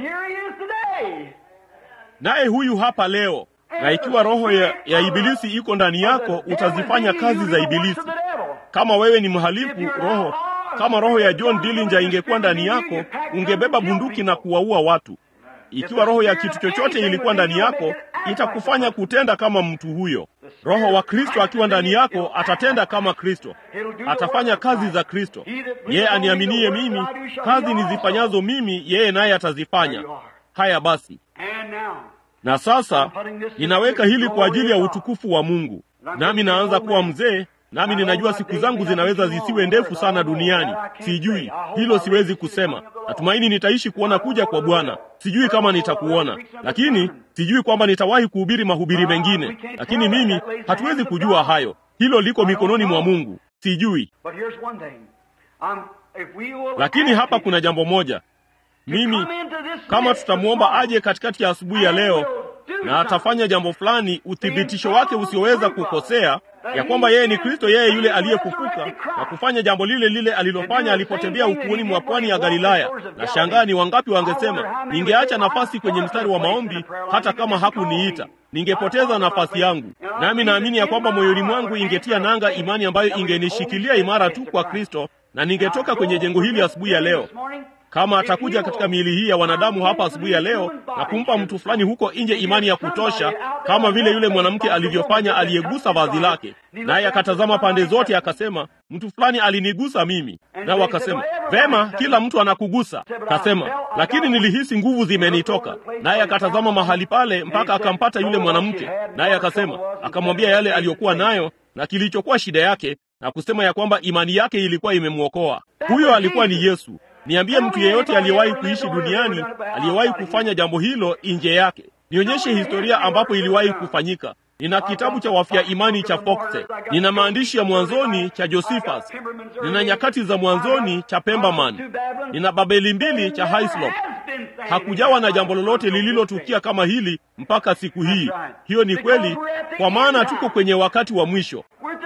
naye huyu hapa leo na ikiwa roho ya, ya ibilisi iko ndani yako, utazifanya kazi za ibilisi. Kama wewe ni mhalifu roho, kama roho ya John Dillinger ingekuwa ndani yako, ungebeba bunduki na kuwaua watu. Ikiwa roho ya kitu chochote ilikuwa ndani yako, itakufanya kutenda kama mtu huyo. Roho wa Kristo akiwa ndani yako, atatenda kama Kristo, atafanya kazi za Kristo. Yeye aniaminie mimi, kazi nizifanyazo mimi, yeye naye atazifanya. Haya basi na sasa ninaweka hili kwa ajili ya utukufu wa Mungu. Nami naanza kuwa mzee, nami ninajua siku zangu zinaweza zisiwe ndefu sana duniani. Sijui hilo, siwezi kusema. Natumaini nitaishi kuona kuja kwa Bwana. Sijui kama nitakuona, lakini sijui kwamba nitawahi kuhubiri mahubiri mengine, lakini mimi hatuwezi kujua hayo. Hilo liko mikononi mwa Mungu. Sijui, lakini hapa kuna jambo moja mimi kama tutamwomba aje katikati ya asubuhi ya leo na atafanya jambo fulani, uthibitisho wake usioweza kukosea ya kwamba yeye ni Kristo, yeye yule aliyefufuka na kufanya jambo lile lile alilofanya alipotembea ukuuni mwa pwani ya Galilaya. Na shangaa ni wangapi wangesema, ningeacha nafasi kwenye mstari wa maombi hata kama hakuniita, ningepoteza nafasi yangu. Nami naamini ya kwamba moyoni mwangu ingetia nanga imani ambayo ingenishikilia imara tu kwa Kristo, na ningetoka kwenye jengo hili asubuhi ya leo kama atakuja katika miili hii ya wanadamu hapa asubuhi ya leo na kumpa mtu fulani huko nje imani ya kutosha, kama vile yule mwanamke alivyofanya aliyegusa vazi lake, naye akatazama pande zote, akasema mtu fulani alinigusa mimi. Nao akasema vema, kila mtu anakugusa. Kasema lakini nilihisi nguvu zimenitoka. Naye akatazama mahali pale mpaka akampata yule mwanamke, naye akasema, akamwambia yale aliyokuwa nayo na kilichokuwa shida yake, na kusema ya kwamba imani yake ilikuwa imemwokoa. Huyo alikuwa ni Yesu. Niambie mtu yeyote aliyewahi kuishi duniani aliyewahi kufanya jambo hilo nje yake. Nionyeshe historia ambapo iliwahi kufanyika. Nina kitabu cha wafia imani cha Foxe, nina maandishi ya mwanzoni cha Josephus, nina nyakati za mwanzoni cha Pemberman, nina Babeli mbili cha Hislop. Hakujawa na jambo lolote lililotukia kama hili mpaka siku hii. Hiyo ni kweli, kwa maana tuko kwenye wakati wa mwisho,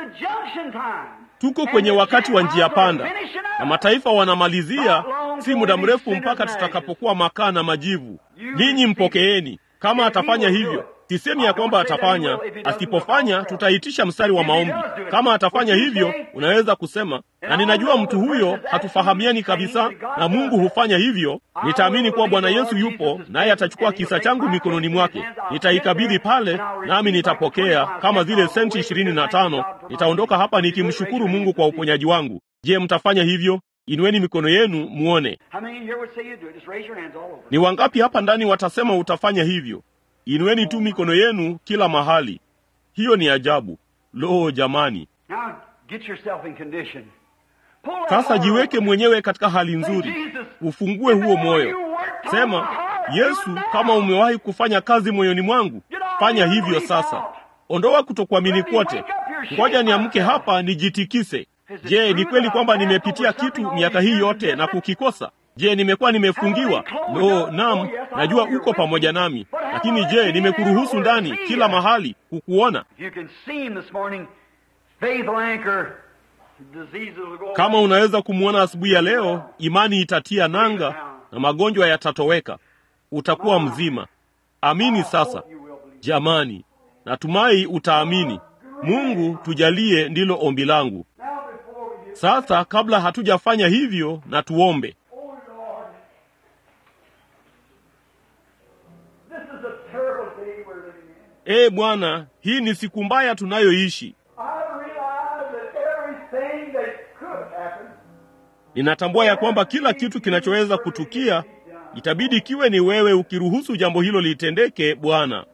tuko kwenye wakati wa njia panda, na mataifa wanamalizia si muda mrefu mpaka tutakapokuwa makaa na majivu. Ninyi mpokeeni. Kama atafanya hivyo Sisemi ya kwamba atafanya. Asipofanya, tutaitisha mstari wa maombi. Kama atafanya hivyo, unaweza kusema, na ninajua mtu huyo hatufahamiani kabisa, na Mungu hufanya hivyo. Nitaamini kuwa Bwana Yesu yupo, naye atachukua kisa changu mikononi mwake, nitaikabidhi pale, nami nitapokea kama zile senti ishirini na tano. Nitaondoka hapa nikimshukuru Mungu kwa uponyaji wangu. Je, mtafanya hivyo? Inueni mikono yenu muone. Ni wangapi hapa ndani watasema utafanya hivyo? Inueni tu mikono yenu kila mahali. Hiyo ni ajabu. Lo, jamani! Sasa jiweke mwenyewe katika hali nzuri, ufungue huo moyo, sema, Yesu, kama umewahi kufanya kazi moyoni mwangu, fanya hivyo sasa. Ondoa kutokuamini kwote. Ngoja niamke hapa nijitikise. Je, ni kweli kwamba nimepitia kitu miaka hii yote na kukikosa? Je, nimekuwa nimefungiwa? No, naam, najua uko pamoja nami, lakini je, nimekuruhusu ndani kila mahali kukuona? Kama unaweza kumwona asubuhi ya leo, imani itatia nanga na magonjwa yatatoweka, utakuwa mzima. Amini sasa, jamani, natumai utaamini. Mungu tujalie, ndilo ombi langu. Sasa kabla hatujafanya hivyo, na tuombe. Ee Bwana, hii ni siku mbaya tunayoishi. Ninatambua ya kwamba kila kitu kinachoweza kutukia itabidi kiwe ni wewe ukiruhusu jambo hilo litendeke. Bwana,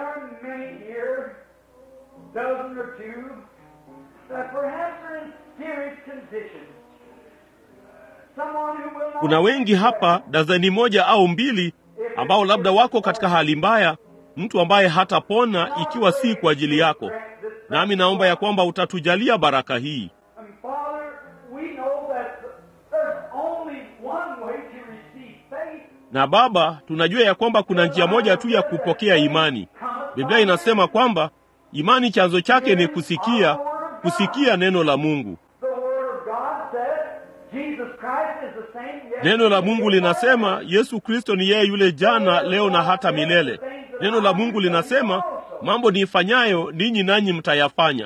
kuna wengi hapa, dazeni moja au mbili, ambao labda wako katika hali mbaya mtu ambaye hatapona ikiwa si kwa ajili yako. Nami naomba ya kwamba utatujalia baraka hii. Na Baba, tunajua ya kwamba kuna njia moja tu ya kupokea imani. Biblia inasema kwamba imani chanzo chake ni kusikia, kusikia neno la Mungu. Neno la Mungu linasema Yesu Kristo ni yeye yule jana, leo na hata milele. Neno la Mungu linasema mambo niifanyayo ninyi nanyi mtayafanya.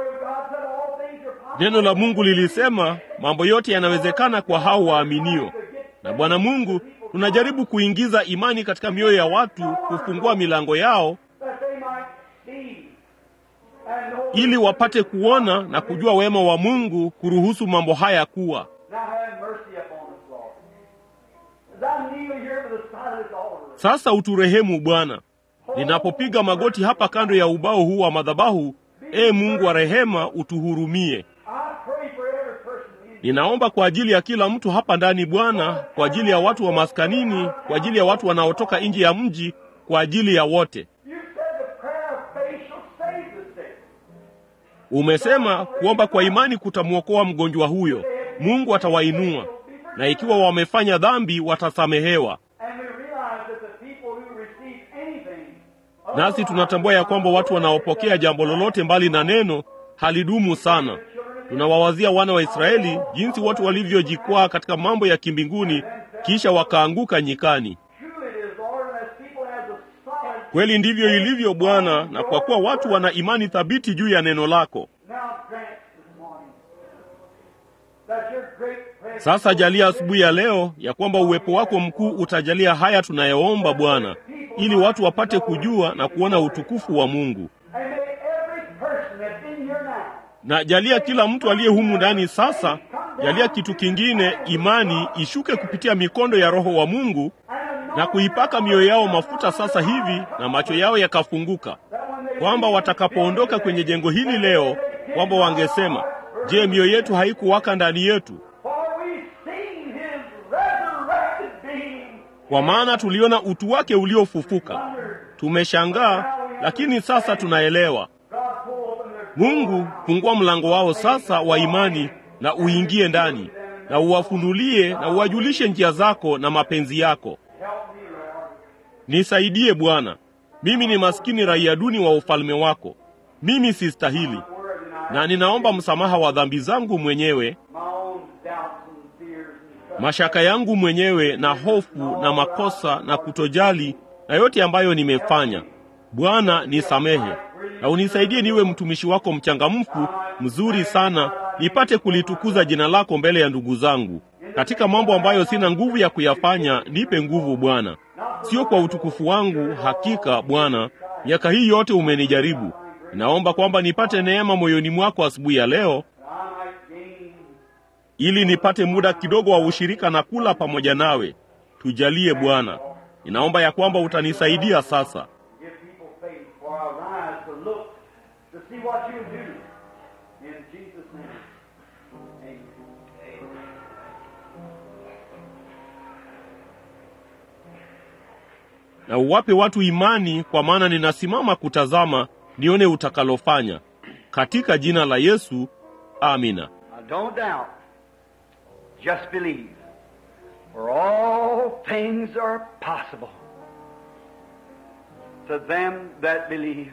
Neno la Mungu lilisema mambo yote yanawezekana kwa hao waaminio. Na Bwana Mungu, tunajaribu kuingiza imani katika mioyo ya watu, kufungua milango yao ili wapate kuona na kujua wema wa Mungu, kuruhusu mambo haya kuwa sasa. Uturehemu Bwana, ninapopiga magoti hapa kando ya ubao huu wa madhabahu. Ee Mungu wa rehema, utuhurumie. Ninaomba kwa ajili ya kila mtu hapa ndani Bwana, kwa ajili ya watu wa maskanini, kwa ajili ya watu wanaotoka nje ya mji, kwa ajili ya wote. Umesema kuomba kwa imani kutamwokoa mgonjwa huyo. Mungu atawainua, na ikiwa wamefanya dhambi watasamehewa. Nasi tunatambua ya kwamba watu wanaopokea jambo lolote mbali na neno halidumu sana. Tunawawazia wana wa Israeli jinsi watu walivyojikwaa katika mambo ya kimbinguni kisha wakaanguka nyikani. Kweli ndivyo ilivyo Bwana, na kwa kuwa watu wana imani thabiti juu ya neno lako, Now grant this morning that your Sasa jalia asubuhi ya leo ya kwamba uwepo wako mkuu utajalia haya tunayoomba Bwana, ili watu wapate kujua na kuona utukufu wa Mungu. Na jalia kila mtu aliye humu ndani sasa, jalia kitu kingine, imani ishuke kupitia mikondo ya Roho wa Mungu na kuipaka mioyo yao mafuta sasa hivi, na macho yao yakafunguka, kwamba watakapoondoka kwenye jengo hili leo, kwamba wangesema, je, mioyo yetu haikuwaka ndani yetu? Kwa maana tuliona utu wake uliofufuka. Tumeshangaa, lakini sasa tunaelewa. Mungu, fungua mlango wao sasa wa imani na uingie ndani na uwafunulie na uwajulishe njia zako na mapenzi yako. Nisaidie Bwana, mimi ni maskini raia duni wa ufalme wako. Mimi sistahili, na ninaomba msamaha wa dhambi zangu mwenyewe, mashaka yangu mwenyewe, na hofu na makosa na kutojali na yote ambayo nimefanya. Bwana, nisamehe na unisaidie niwe mtumishi wako mchangamfu mzuri sana, nipate kulitukuza jina lako mbele ya ndugu zangu. Katika mambo ambayo sina nguvu ya kuyafanya, nipe nguvu Bwana, sio kwa utukufu wangu. Hakika Bwana, miaka hii yote umenijaribu. Naomba kwamba nipate neema moyoni mwako asubuhi ya leo, ili nipate muda kidogo wa ushirika na kula pamoja nawe. Tujalie Bwana, ninaomba ya kwamba utanisaidia sasa. na uwape watu imani, kwa maana ninasimama kutazama nione utakalofanya, katika jina la Yesu, amina. Don't doubt, just believe, for all things are possible to them that believe.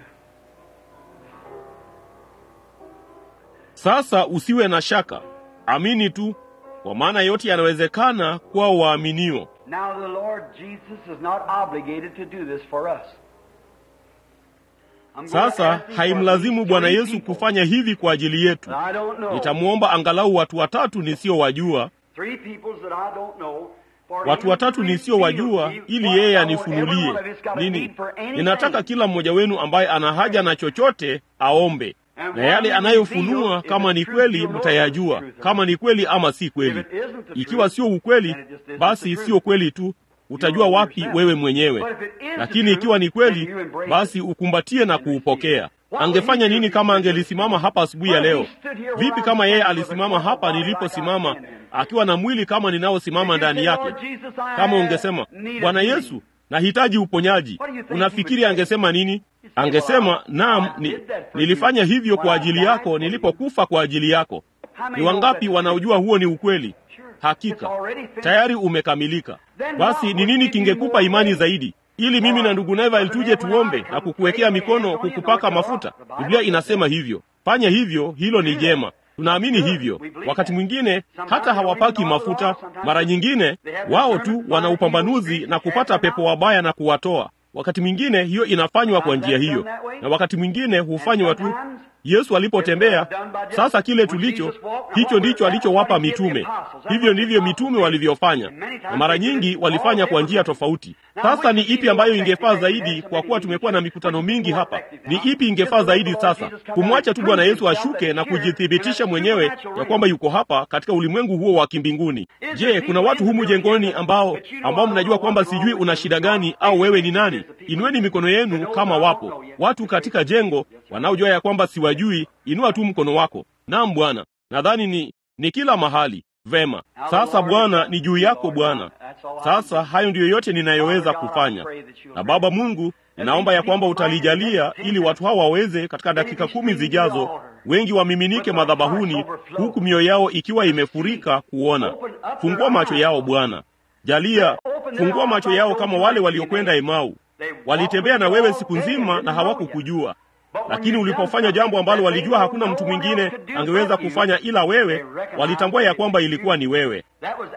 Sasa usiwe na shaka, amini tu, kwa maana yote yanawezekana kwa waaminio. Now the Lord Jesus is not obligated to do this for us. I'm going to Sasa ask you haimlazimu for Bwana three Yesu people. kufanya hivi kwa ajili yetu. I don't know. Nitamwomba angalau watu watatu nisiowajua, Three peoples that I don't know. For watu him watatu to nisiowajua, reveal ili what yeye I know, every anifunulie one of us got a nini. need for anything. Ninataka kila mmoja wenu ambaye ana haja na chochote aombe, And na what yale he anayofunua, reveals, if kama it's ni truth, kweli you'll know mtayajua, it's the truth. kama ni kweli ama si If kweli. it isn't the Ikiwa truth, sio ukweli, then it just isn't basi the truth. sio kweli tu, utajua know wapi yourself. wewe mwenyewe. But if it is the Lakini truth, ikiwa ni then kweli, you embrace basi it ukumbatie na and receive kuupokea. it. What Angefanya would he nini do kama if he angelisimama hapa asubuhi ya Well, he leo? stood here Vipi where kama I'm yeye standing with a alisimama corner hapa body like niliposimama, I stand in. akiwa na mwili kama ninaosimama If you ndani say, yake? "Lord Jesus, I Kama ungesema need a Bwana healing." Yesu, nahitaji uponyaji, What do you think he unafikiri would say? angesema nini? say, Angesema, "Well, naam, I ni, did that for nilifanya you hivyo when kwa I ajili died yako for you." nilipokufa kwa ajili yako. How many Ni know wangapi that's wanaojua huo ni ukweli? Sure. Hakika It's already finished. tayari umekamilika. Then Basi what ni would nini give you kingekupa more imani faith? zaidi, ili mimi na ndugu Neville tuje tuombe na kukuwekea mikono, kukupaka mafuta? Biblia inasema hivyo. Fanya hivyo, hilo ni jema. Tunaamini hivyo. Wakati mwingine hata hawapaki mafuta, mara nyingine wao tu wana upambanuzi na kupata pepo wabaya na kuwatoa. Wakati mwingine hiyo inafanywa kwa njia hiyo, na wakati mwingine hufanywa tu. Yesu alipotembea, sasa kile tulicho hicho ndicho alichowapa mitume. Hivyo ndivyo mitume walivyofanya, na mara nyingi walifanya kwa njia tofauti. Sasa ni ipi ambayo ingefaa zaidi? Kwa kuwa tumekuwa na mikutano mingi hapa, ni ipi ingefaa zaidi sasa? Kumwacha tu Bwana Yesu ashuke na kujithibitisha mwenyewe ya kwamba yuko hapa katika ulimwengu huo wa kimbinguni. Je, kuna watu humu jengoni ambao ambao mnajua kwamba sijui una shida gani au wewe ni nani? Inueni mikono yenu kama wapo watu katika jengo wanaojua ya kwamba siwajui. Inua tu mkono wako. Naam Bwana, nadhani ni ni kila mahali. Vema, sasa Bwana, ni juu yako Bwana. Sasa hayo ndiyo yote ninayoweza kufanya, na Baba Mungu, ninaomba ya kwamba utalijalia ili watu hawa waweze katika dakika kumi zijazo, wengi wamiminike madhabahuni, huku mioyo yao ikiwa imefurika kuona. Fungua macho yao Bwana, jalia, fungua macho yao kama wale waliokwenda Emau. Walitembea na wewe siku nzima na hawakukujua, lakini ulipofanya jambo ambalo walijua hakuna mtu mwingine angeweza kufanya ila wewe, walitambua ya kwamba ilikuwa ni wewe.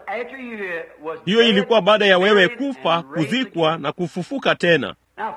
Hiyo ilikuwa baada ya wewe kufa, kuzikwa na kufufuka tena.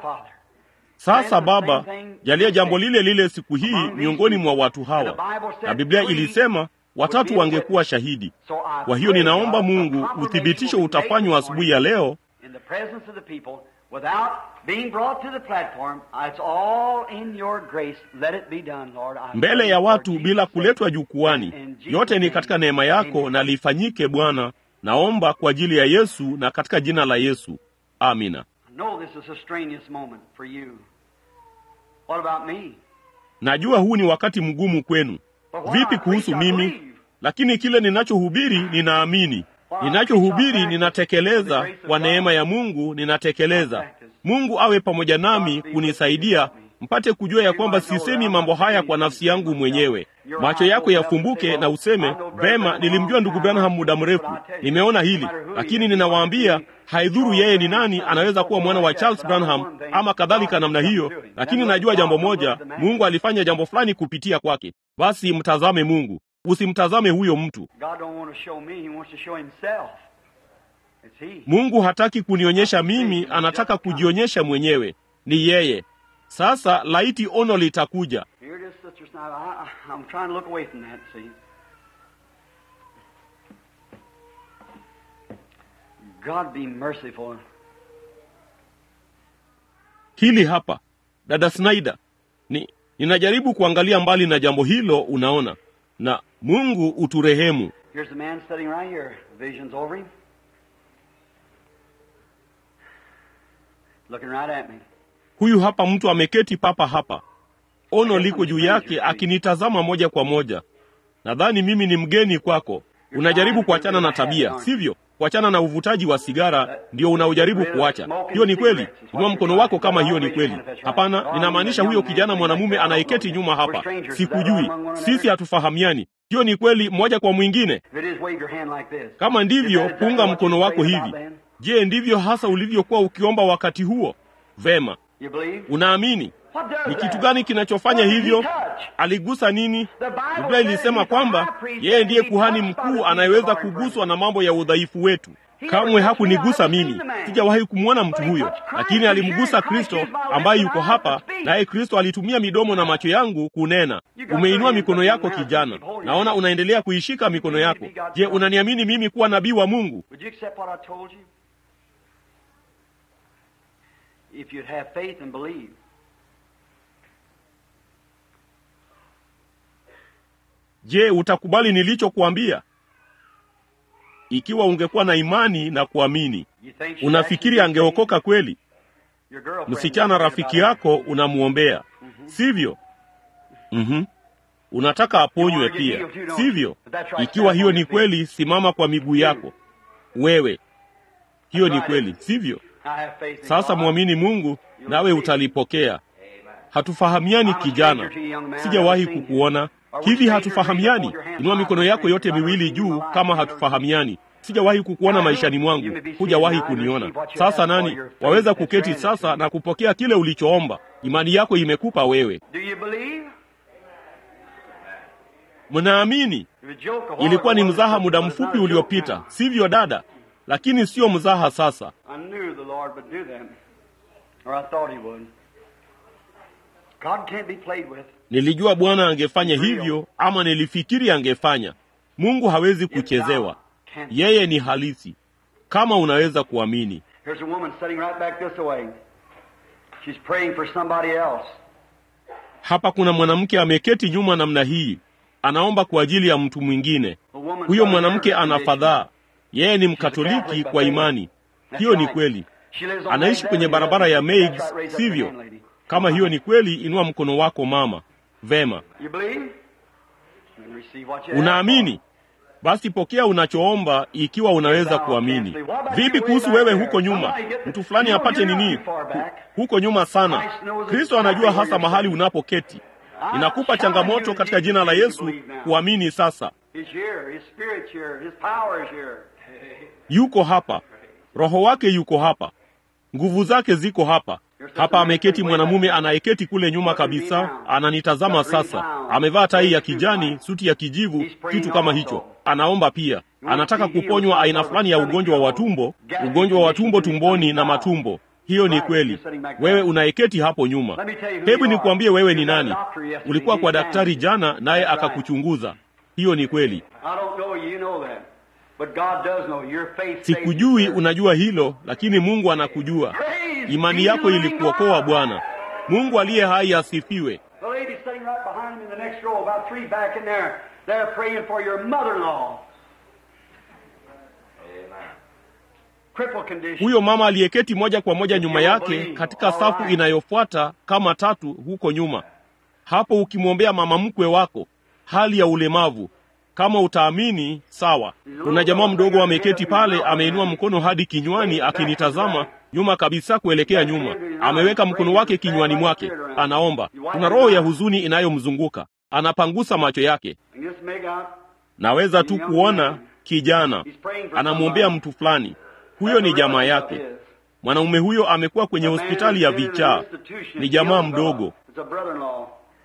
Sasa Baba, jalia jambo lile lile siku hii miongoni mwa watu hawa. Na Biblia ilisema watatu wangekuwa shahidi. Kwa hiyo ninaomba Mungu uthibitisho utafanywa asubuhi ya leo in the presence of the people without being brought to the platform. It's all in your grace. Let it be done, Lord. I mbele ya pray watu for bila Jesus' kuletwa sake. jukwani. In Jesus' Yote ni name. katika neema yako Amen. na lifanyike Bwana. Naomba kwa ajili ya Yesu na katika jina la Yesu, amina. I know this is a strenuous moment for you. What about me? Najua huu ni wakati mgumu kwenu. But what Vipi I kuhusu preach, I mimi? believe. Lakini kile ninachohubiri ninaamini, ninachohubiri ninatekeleza. Kwa neema ya Mungu ninatekeleza. Mungu awe pamoja nami kunisaidia mpate kujua ya kwamba sisemi mambo haya kwa nafsi yangu mwenyewe. Macho yako yafumbuke na useme vema, nilimjua ndugu Branham muda mrefu, nimeona hili, lakini ninawaambia haidhuru yeye ni nani, anaweza kuwa mwana wa Charles Branham ama kadhalika namna hiyo, lakini najua jambo moja, Mungu alifanya jambo fulani kupitia kwake. Basi mtazame Mungu, usimtazame huyo mtu. God don't want to show me, He wants to show Himself. It's He. Mungu hataki kunionyesha mimi, anataka kujionyesha mwenyewe. Ni yeye. Sasa laiti ono litakuja. Here it is, Sister Snyder. I, I- I'm trying to look away from that, see. God be merciful. Hili hapa, dada Snyder, ni ninajaribu kuangalia mbali na jambo hilo, unaona, na Mungu uturehemu. Here's the man sitting right here. Vision's over him. Looking right at me. Huyu hapa mtu ameketi papa hapa, ono liko juu yake, akinitazama moja kwa moja. Nadhani mimi ni mgeni kwako. Unajaribu kuachana na tabia, sivyo? Kuachana na uvutaji wa sigara ndio unaojaribu kuacha. Hiyo ni kweli? Inua mkono wako kama hiyo ni kweli. Hapana, ninamaanisha huyo kijana mwanamume anayeketi nyuma hapa. Sikujui, sisi hatufahamiani. Hiyo ni kweli moja kwa mwingine. If it is, wave your hand like this. Kama ndivyo, punga mkono wako hivi. Je, ndivyo hasa ulivyokuwa ukiomba wakati huo? Vema, You believe? unaamini? What does Ni kitu that? gani kinachofanya What did he hivyo? touch? Aligusa nini? The Bible Biblia says ilisema he's the kwamba high priest yeye and ndiye he kuhani touched by the mkuu feet of anayeweza our kuguswa na mambo ya udhaifu wetu. He Kamwe never hakunigusa touched me, I mimi, haven't seen the man. sijawahi kumwona mtu But he huyo, touched Christ, lakini and alimgusa here Christ Kristo is my ambaye lips yuko and eyes hapa, to speak. naye Kristo alitumia midomo na macho yangu kunena. You got Umeinua your mikono hands up yako in the air, kijana, keep holding naona it. unaendelea kuishika mikono believe yako. he got Je, some? unaniamini mimi kuwa nabii wa Mungu? Would you accept what I told you? If you'd have faith and believe. Je, utakubali nilichokuambia? Ikiwa ungekuwa na imani na kuamini, You think she'd unafikiri actually be angeokoka kweli? saved? Your girlfriend Msichana is rafiki about yako unamwombea, sivyo? Mhm. Unataka aponywe pia, sivyo? Ikiwa hiyo ni kweli, simama kwa miguu yako. Wewe, hiyo ni kweli, sivyo? it. I have faith in Sasa God. mwamini Mungu nawe utalipokea. Hatufahamiani kijana, sijawahi kukuona hivi. Hatufahamiani. Inua mikono yako yote miwili juu kama hatufahamiani. Sijawahi kukuona maishani mwangu, hujawahi kuniona. Sasa nani waweza kuketi sasa na kupokea kile ulichoomba? Imani yako imekupa wewe. Do you believe? Mnaamini? If a joke, a while Ilikuwa ni ago, mzaha but muda it's not mfupi a joke uliopita, now. sivyo dada? Lakini sio mzaha sasa. I knew the Lord would do that, or I thought He would. God can't be played with. Nilijua Bwana angefanya hivyo, ama nilifikiri angefanya. Mungu hawezi If kuchezewa, God can't- yeye ni halisi, kama unaweza kuamini. Here's a woman sitting right back this way. She's praying for somebody else. Hapa kuna mwanamke ameketi nyuma namna hii, anaomba kwa ajili ya mtu mwingine. The woman's Huyo got a mwanamke nervous ana condition. fadhaa, yeye ni She's a Mkatoliki Catholic, kwa but imani. That's Hiyo ni right. kweli. She lives on Anaishi Main kwenye Avenue, barabara ya That's Meigs, right, raise up your sivyo? hand, lady. Kama hiyo ni kweli, inua mkono wako mama. Vema, You believe? Then receive what you have. unaamini? Basi pokea unachoomba ikiwa unaweza kuamini. Vipi kuhusu wewe huko nyuma? Mtu fulani apate nini? Huko nyuma sana. Kristo anajua hasa mahali unapoketi. Ninakupa changamoto katika jina la Yesu kuamini sasa. He's here. His spirit's here. His power is here. Yuko hapa, Roho wake yuko hapa, nguvu zake ziko hapa. Hapa ameketi mwanamume anayeketi kule nyuma kabisa, ananitazama sasa. Amevaa tai ya kijani, suti ya kijivu, kitu kama hicho. Anaomba pia, anataka kuponywa aina fulani ya ugonjwa wa tumbo, ugonjwa wa tumbo tumboni na matumbo. Hiyo ni kweli. Wewe unayeketi hapo nyuma, hebu nikuambie wewe ni nani. Ulikuwa kwa daktari jana, naye akakuchunguza. Hiyo ni kweli. I don't know you know that. But God does know your faith. Sikujui saved you. unajua hilo, lakini Mungu anakujua. Praise Imani be yako the living ilikuokoa God. Bwana. Mungu aliye hai asifiwe. The lady sitting right behind him in the next row, about three back in there, they're praying for your mother-in-law. Cripple condition. Huyo mama aliyeketi moja kwa moja nyuma yake katika safu inayofuata kama tatu huko nyuma, hapo ukimwombea mama mkwe wako, hali ya ulemavu. Kama utaamini sawa. Kuna jamaa mdogo ameketi pale, ameinua mkono hadi kinywani, akinitazama nyuma kabisa, kuelekea nyuma. Ameweka mkono wake kinywani mwake, anaomba. Kuna roho ya huzuni inayomzunguka, anapangusa macho yake. And just make out. Naweza tu kuona kijana anamwombea mtu fulani. Huyo ni jamaa yake. Mwanaume huyo amekuwa kwenye hospitali ya vichaa, ni jamaa mdogo, It's a brother-in-law.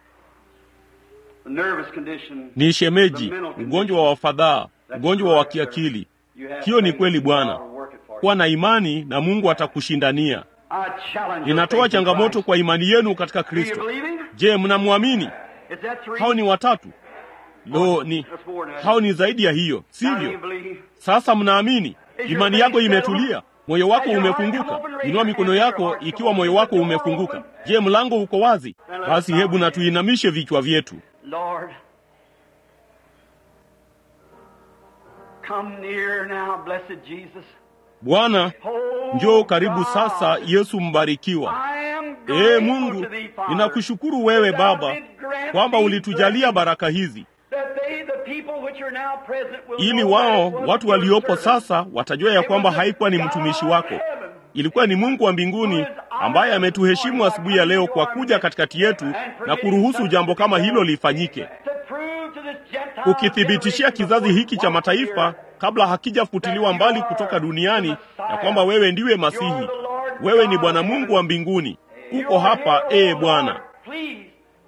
A nervous condition. ni shemeji, ugonjwa wa fadhaa, ugonjwa wa kiakili. You have Hiyo ni faith kweli in Bwana. God will work it for you. Kuwa na imani na Mungu atakushindania. I challenge your Ninatoa faith in changamoto Christ. kwa imani yenu katika Do you Kristo. believe him? Je, mnamwamini? Is that three? Hao ni watatu? Lo, ni That's more than that. hao ni zaidi ya hiyo, Now do you sivyo? believe? Sasa mnaamini? Imani yako imetulia, moyo wako umefunguka. Inua mikono yako ikiwa moyo wako umefunguka. Je, mlango uko wazi? Basi hebu na tuinamishe vichwa vyetu. Lord, come near now, blessed Jesus. Bwana, Oh, njoo karibu God, sasa, Yesu mbarikiwa. I am Ee grateful Mungu, to thee, Father, ninakushukuru wewe that thou Baba did grant kwamba these ulitujalia blessings, baraka hizi that they, the people which are now present, will ili know wao that it was watu your waliopo servant. sasa watajua ya kwamba haikuwa ni mtumishi wako, ilikuwa ni Mungu wa mbinguni ambaye ametuheshimu asubuhi ya leo kwa kuja katikati yetu na kuruhusu jambo kama hilo lifanyike, To prove to this Gentile ukithibitishia kizazi hiki cha mataifa kabla hakijafutiliwa mbali kutoka duniani ya kwamba wewe ndiwe Masihi, wewe ni Bwana Mungu wa mbinguni. Uko hapa ee Bwana. Please,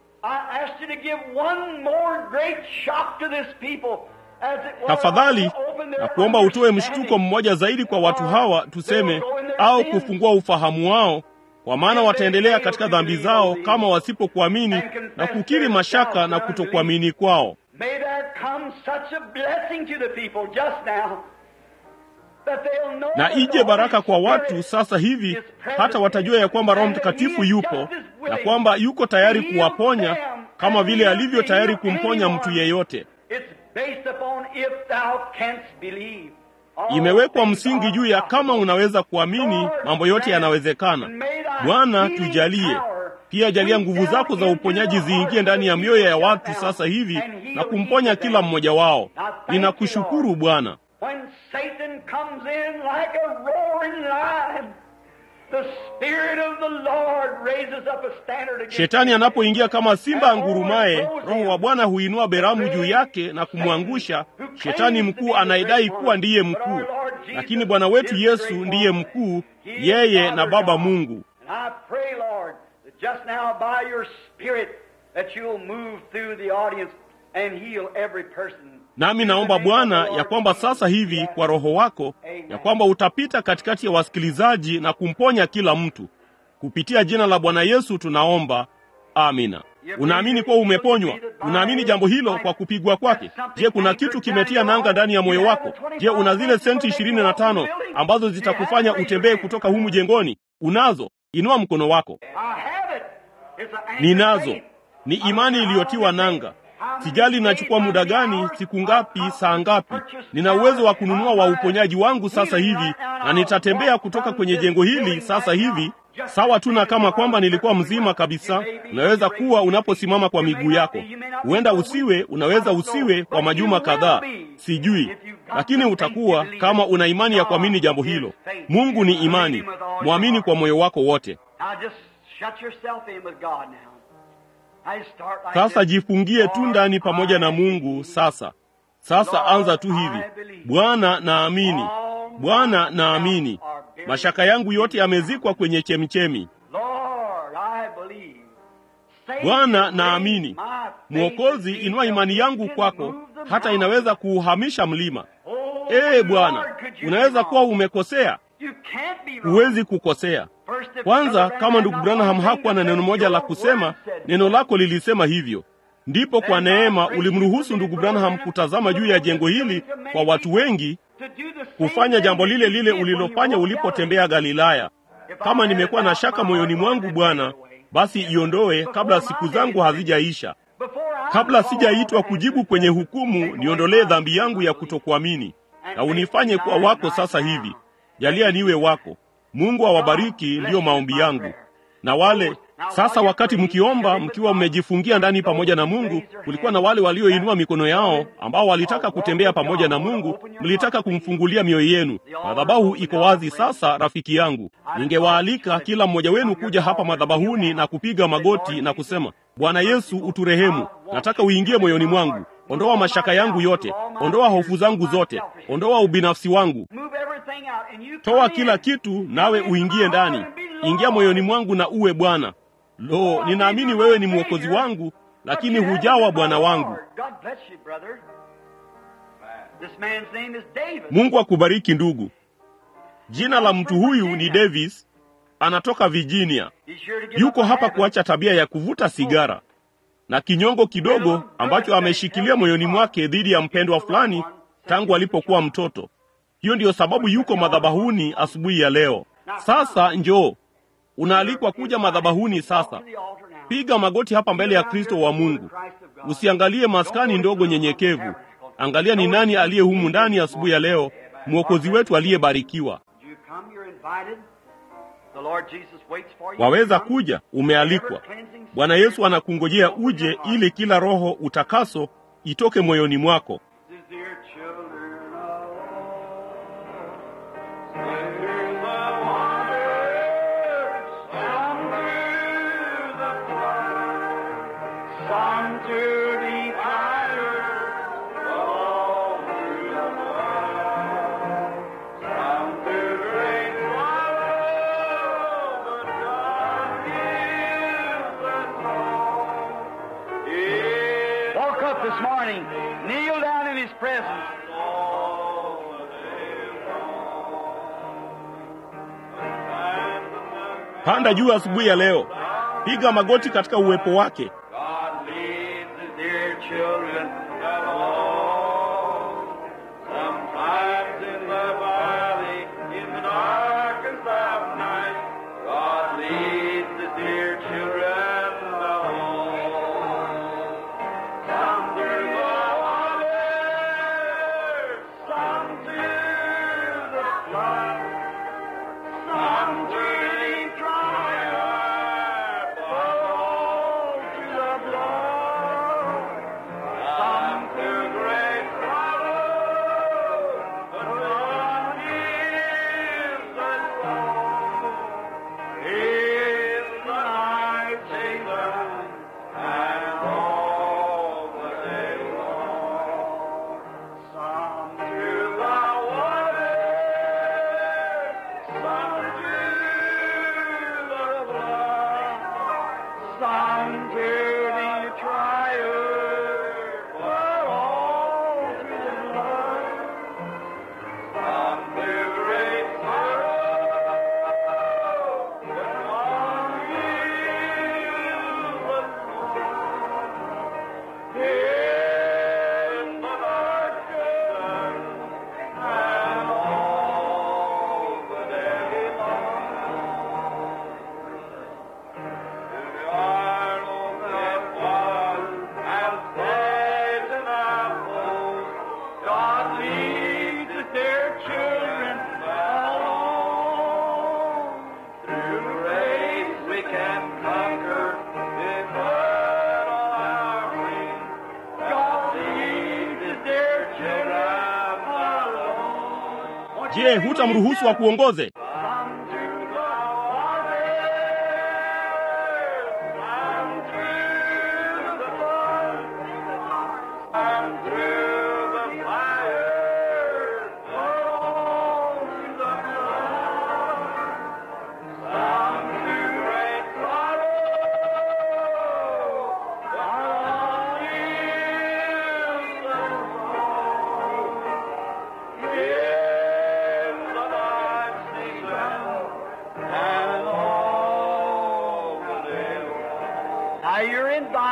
I ask you to give one more great shock to this people as it were, Tafadhali open their na kuomba utoe mshtuko understanding. mmoja zaidi kwa watu hawa, tuseme, au kufungua ufahamu wao, kwa maana wataendelea katika dhambi zao kama wasipokuamini na kukiri mashaka na kutokuamini kwao. May there come such a blessing to the people just now that they'll know Na that the ije baraka Holy kwa watu Spirit sasa hivi, hata watajua ya kwamba Roho Mtakatifu yupo na kwamba yuko tayari kuwaponya kama vile alivyo tayari kumponya mtu yeyote. It's based upon if thou canst believe. All Imewekwa things msingi are juu ya possible. kama unaweza kuamini, mambo yote yanawezekana. Bwana, tujalie pia, jalia nguvu zako za uponyaji ziingie ndani ya mioyo ya watu sasa hivi na kumponya kila mmoja wao. Ninakushukuru Bwana. When Satan comes in like a roaring lion, the Spirit of the Lord raises up a standard against Shetani him. anapoingia kama simba angurumaye, Roho wa Bwana huinua beramu juu yake na kumwangusha shetani mkuu anayedai kuwa ndiye mkuu. Lakini Bwana wetu Yesu ndiye mkuu, yeye na Baba Mungu. And I pray, Lord, that just now by your Spirit that you'll move through the audience and heal every person. Nami naomba Bwana ya kwamba sasa hivi kwa Roho wako ya kwamba utapita katikati ya wasikilizaji na kumponya kila mtu. Kupitia jina la Bwana Yesu tunaomba. Amina. Unaamini kuwa umeponywa? Unaamini jambo hilo kwa kupigwa kwake? Je, kuna kitu kimetia nanga ndani ya moyo wako? Je, una zile senti ishirini na tano ambazo zitakufanya utembee kutoka humu jengoni? Unazo? Inua mkono wako. I have it. It's an anchor Ninazo. faith. Ni imani iliyotiwa nanga. Sijali inachukua muda gani, siku ngapi, saa ngapi. Nina uwezo wa kununua wa uponyaji wangu sasa hivi, na nitatembea kutoka kwenye jengo hili sasa hivi, sawa tu na kama kwamba nilikuwa mzima kabisa. Unaweza kuwa unaposimama kwa miguu yako, huenda usiwe, unaweza usiwe kwa majuma kadhaa, sijui, lakini utakuwa kama una imani ya kuamini jambo hilo. Mungu ni imani, mwamini kwa moyo wako wote. Now just shut yourself in with God now. I start like Sasa this. jifungie tu Lord, ndani pamoja na I Mungu believe. sasa. Sasa anza tu hivi, Bwana naamini, Bwana naamini, mashaka yangu yote yamezikwa kwenye chemichemi. Lord, I believe. Save Bwana me, naamini, my faith Mwokozi, in inua thee imani that yangu can kwako, move the hata mountain. inaweza kuuhamisha mlima. Oh, Ee Bwana, Lord, could you unaweza be kuwa wrong? umekosea, You can't be wrong. huwezi kukosea. First, if Kwanza, Brother kama Branham ndugu had Branham not hakuwa na one neno thing moja to la say, kusema, your word said neno lako lilisema hivyo. ndipo kwa neema ulimruhusu ndugu Branham kutazama juu ya jengo hili kwa watu wengi, kufanya jambo lile lile ulilofanya ulipotembea Galilaya. Kama nimekuwa na shaka moyoni mwangu, Bwana, basi iondoe kabla siku zangu hazijaisha, kabla sijaitwa kujibu kwenye hukumu. Niondolee dhambi yangu ya kutokuamini na unifanye kuwa wako sasa hivi. Jalia niwe wako. Mungu awabariki, ndiyo maombi yangu. Na wale sasa, wakati mkiomba mkiwa mmejifungia ndani pamoja na Mungu, kulikuwa na wale walioinua mikono yao ambao walitaka kutembea pamoja na Mungu, mlitaka kumfungulia mioyo yenu. Madhabahu iko wazi sasa, rafiki yangu. Ningewaalika kila mmoja wenu kuja hapa madhabahuni na kupiga magoti na kusema, Bwana Yesu, uturehemu. Nataka uingie moyoni mwangu. Ondoa mashaka yangu yote, ondoa hofu zangu zote, ondoa ubinafsi wangu, toa kila kitu, nawe uingie ndani. Ingia moyoni mwangu na uwe Bwana. Lo, ninaamini wewe ni mwokozi wangu, lakini hujawa Bwana wangu. Mungu akubariki ndugu. Jina la mtu huyu ni Davis, anatoka Virginia. Yuko hapa kuacha tabia ya kuvuta sigara na kinyongo kidogo ambacho ameshikilia moyoni mwake dhidi ya mpendwa fulani tangu alipokuwa mtoto. Hiyo ndiyo sababu yuko madhabahuni asubuhi ya leo. Sasa njoo, unaalikwa kuja madhabahuni sasa. Piga magoti hapa mbele ya Kristo wa Mungu. Usiangalie maskani ndogo nyenyekevu, angalia ni nani aliye humu ndani asubuhi ya leo, mwokozi wetu aliyebarikiwa. Waweza kuja, umealikwa. Bwana Yesu anakungojea uje, ili kila roho utakaso itoke moyoni mwako. this morning, kneel down in His presence. Panda juu asubuhi ya leo, piga magoti katika uwepo wake. God leads His dear children along. Sometimes in the valley, in the darkest of night, God leads His dear children along. Some through the water, some through the flood, some through the triumph, all through the blood, some through great sorrow, but one is the song. In the night season and all the day long. Some through the water, some through the blood, some through the trial, but all through the blood. Some through great sorrow, but one is the in the darkness and all the day long. To the Arnold that was and saved and outpost, God leads His dear children along. Through the race we can conquer with blood on our wings. God leads His dear children along. Je, hutamruhusu akuongoze? Some through the water, some through the blood, some through the fire, all through the blood, some through great sorrow, all is the song. In the night season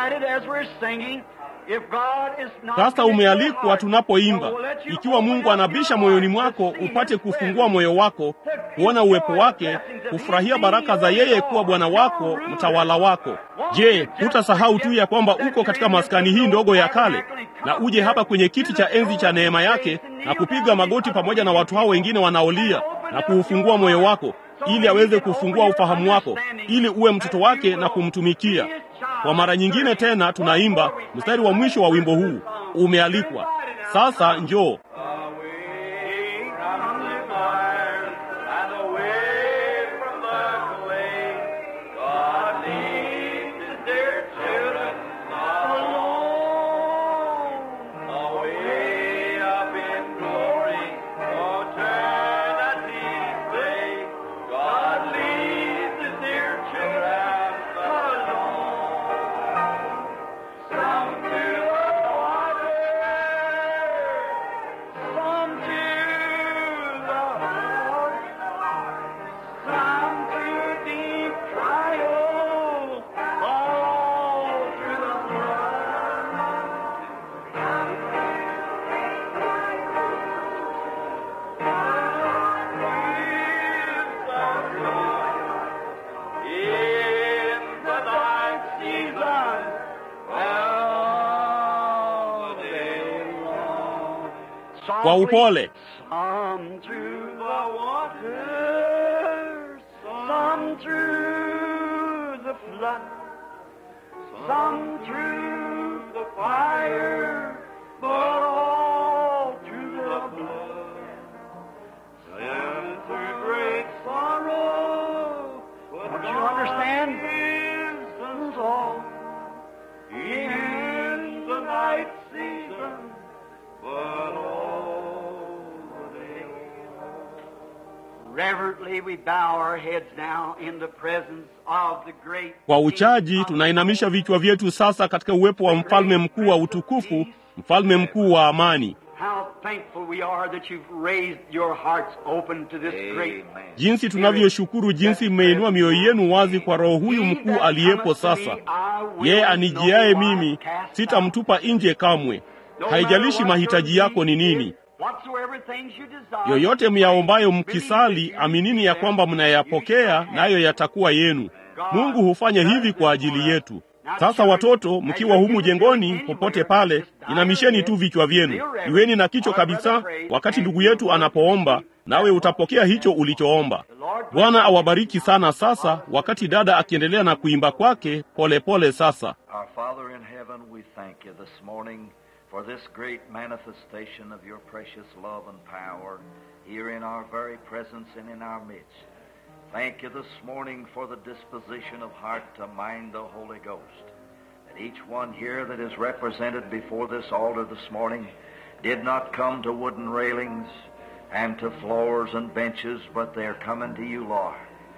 invited as we're singing. If God is not Sasa in your umealikwa heart, tunapoimba. so let you Ikiwa open Mungu up anabisha your moyoni heart mwako, to see upate His kufungua presence. moyo wako, kuona uwepo wake, kufurahia baraka za yeye kuwa Bwana wako, mtawala wako. Je, hutasahau tu ya kwamba uko katika maskani hii ndogo ya kale, na uje hapa kwenye kiti cha enzi cha neema yake na kupiga magoti pamoja na watu hao wengine wanaolia na kuufungua moyo wako ili aweze kufungua ufahamu wako, ili uwe mtoto wake na kumtumikia. Kwa mara nyingine tena tunaimba mstari wa mwisho wa wimbo huu, umealikwa. Sasa njoo. Away from the fire and away from the clay, God leads His dear children alone. Away up in glory, oh turn and play. God leads His dear children alone. Some to the water, some to the heart, some to deep trial, all through the In the night season, all day long. Kwa upole. Some through the waters, some through the flood, some through the fire, but all through the blood. Some through great sorrow, but Don't you understand? Is all in the night season, but all the day. Reverently we bow our heads now in the presence of the great Kwa uchaji tunainamisha vichwa vyetu sasa katika uwepo wa mfalme mkuu wa utukufu, mfalme mkuu wa amani. How thankful we are that you've raised your hearts open to this great man. Jinsi tunavyoshukuru jinsi mmeinua mioyo yenu wazi kwa Roho huyu mkuu aliyepo sasa. Yeye anijiaye mimi sitamtupa nje kamwe. Haijalishi mahitaji yako ni nini, yoyote myaombayo mkisali, aminini ya kwamba mnayapokea, nayo yatakuwa yenu. Mungu hufanya hivi kwa ajili yetu. Sasa watoto, mkiwa humu jengoni, popote pale, inamisheni tu vichwa vyenu, iweni na kicho kabisa wakati ndugu yetu anapoomba, nawe utapokea hicho ulichoomba. Bwana awabariki sana. Sasa wakati dada akiendelea na kuimba kwake polepole pole sasa Our Father in heaven, we thank you this morning for this great manifestation of your precious love and power here in our very presence and in our midst. Thank you this morning for the disposition of heart to mind the Holy Ghost. That each one here that is represented before this altar this morning did not come to wooden railings and to floors and benches, but they're coming to you, Lord.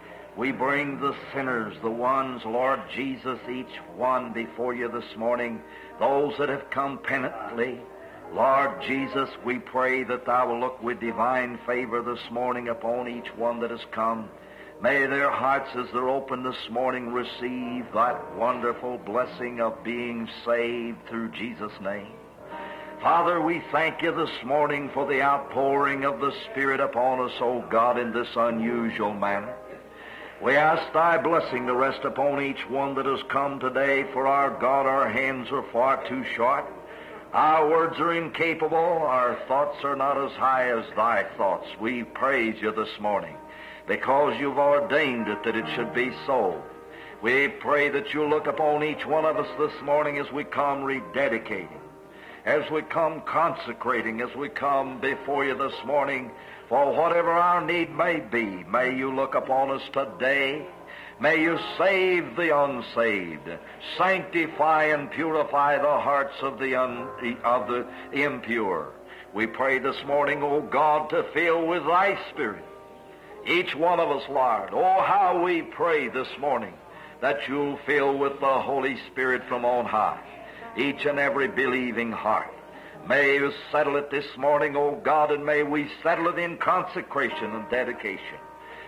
We bring the sinners, the ones, Lord Jesus, each one before you this morning, those that have come penitently. Lord Jesus, we pray that Thou will look with divine favor this morning upon each one that has come. May their hearts, as they're open this morning, receive that wonderful blessing of being saved through Jesus' name. Father, we thank you this morning for the outpouring of the Spirit upon us, O God, in this unusual manner. We ask thy blessing to rest upon each one that has come today, for our God, our hands are far too short. Our words are incapable. Our thoughts are not as high as thy thoughts. We praise you this morning because you've ordained it that it should be so. We pray that you'll look upon each one of us this morning as we come rededicating, as we come consecrating, as we come before you this morning for whatever our need may be. May you look upon us today. May you save the unsaved, sanctify and purify the hearts of the, un, of the impure. We pray this morning, O God, to fill with thy Spirit each one of us, Lord. Oh, how we pray this morning that you'll fill with the Holy Spirit from on high each and every believing heart. May you settle it this morning, O God, and may we settle it in consecration and dedication.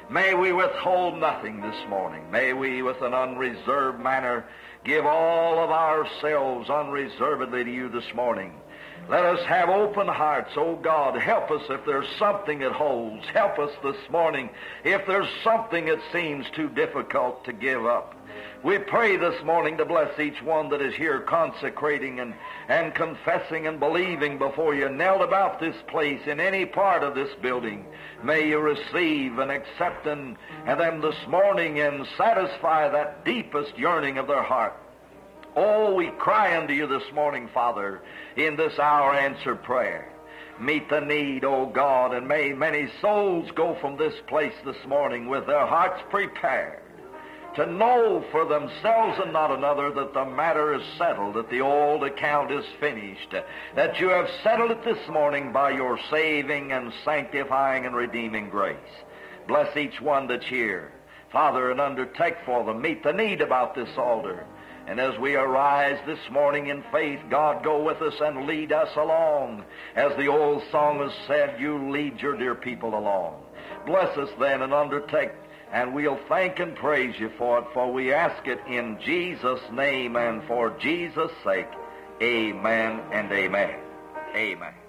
May we withhold nothing this morning. May we, with an unreserved manner, give all of ourselves unreservedly to you this morning. Let us have open hearts, oh God. Help us if there's something that holds. Help us this morning if there's something that seems too difficult to give up. We pray this morning to bless each one that is here consecrating and, and confessing and believing before you, knelt about this place in any part of this building. May you receive and accept and, and them this morning and satisfy that deepest yearning of their heart. Oh, we cry unto you this morning, Father, in this hour answer prayer. Meet the need, O God, and may many souls go from this place this morning with their hearts prepared to know for themselves and not another that the matter is settled, that the old account is finished, that you have settled it this morning by your saving and sanctifying and redeeming grace. Bless each one that's here. Father, and undertake for them. Meet the need about this altar. And as we arise this morning in faith, God go with us and lead us along. As the old song has said, you lead your dear people along. Bless us then and undertake, and we'll thank and praise you for it, for we ask it in Jesus' name and for Jesus' sake. Amen and amen. Amen.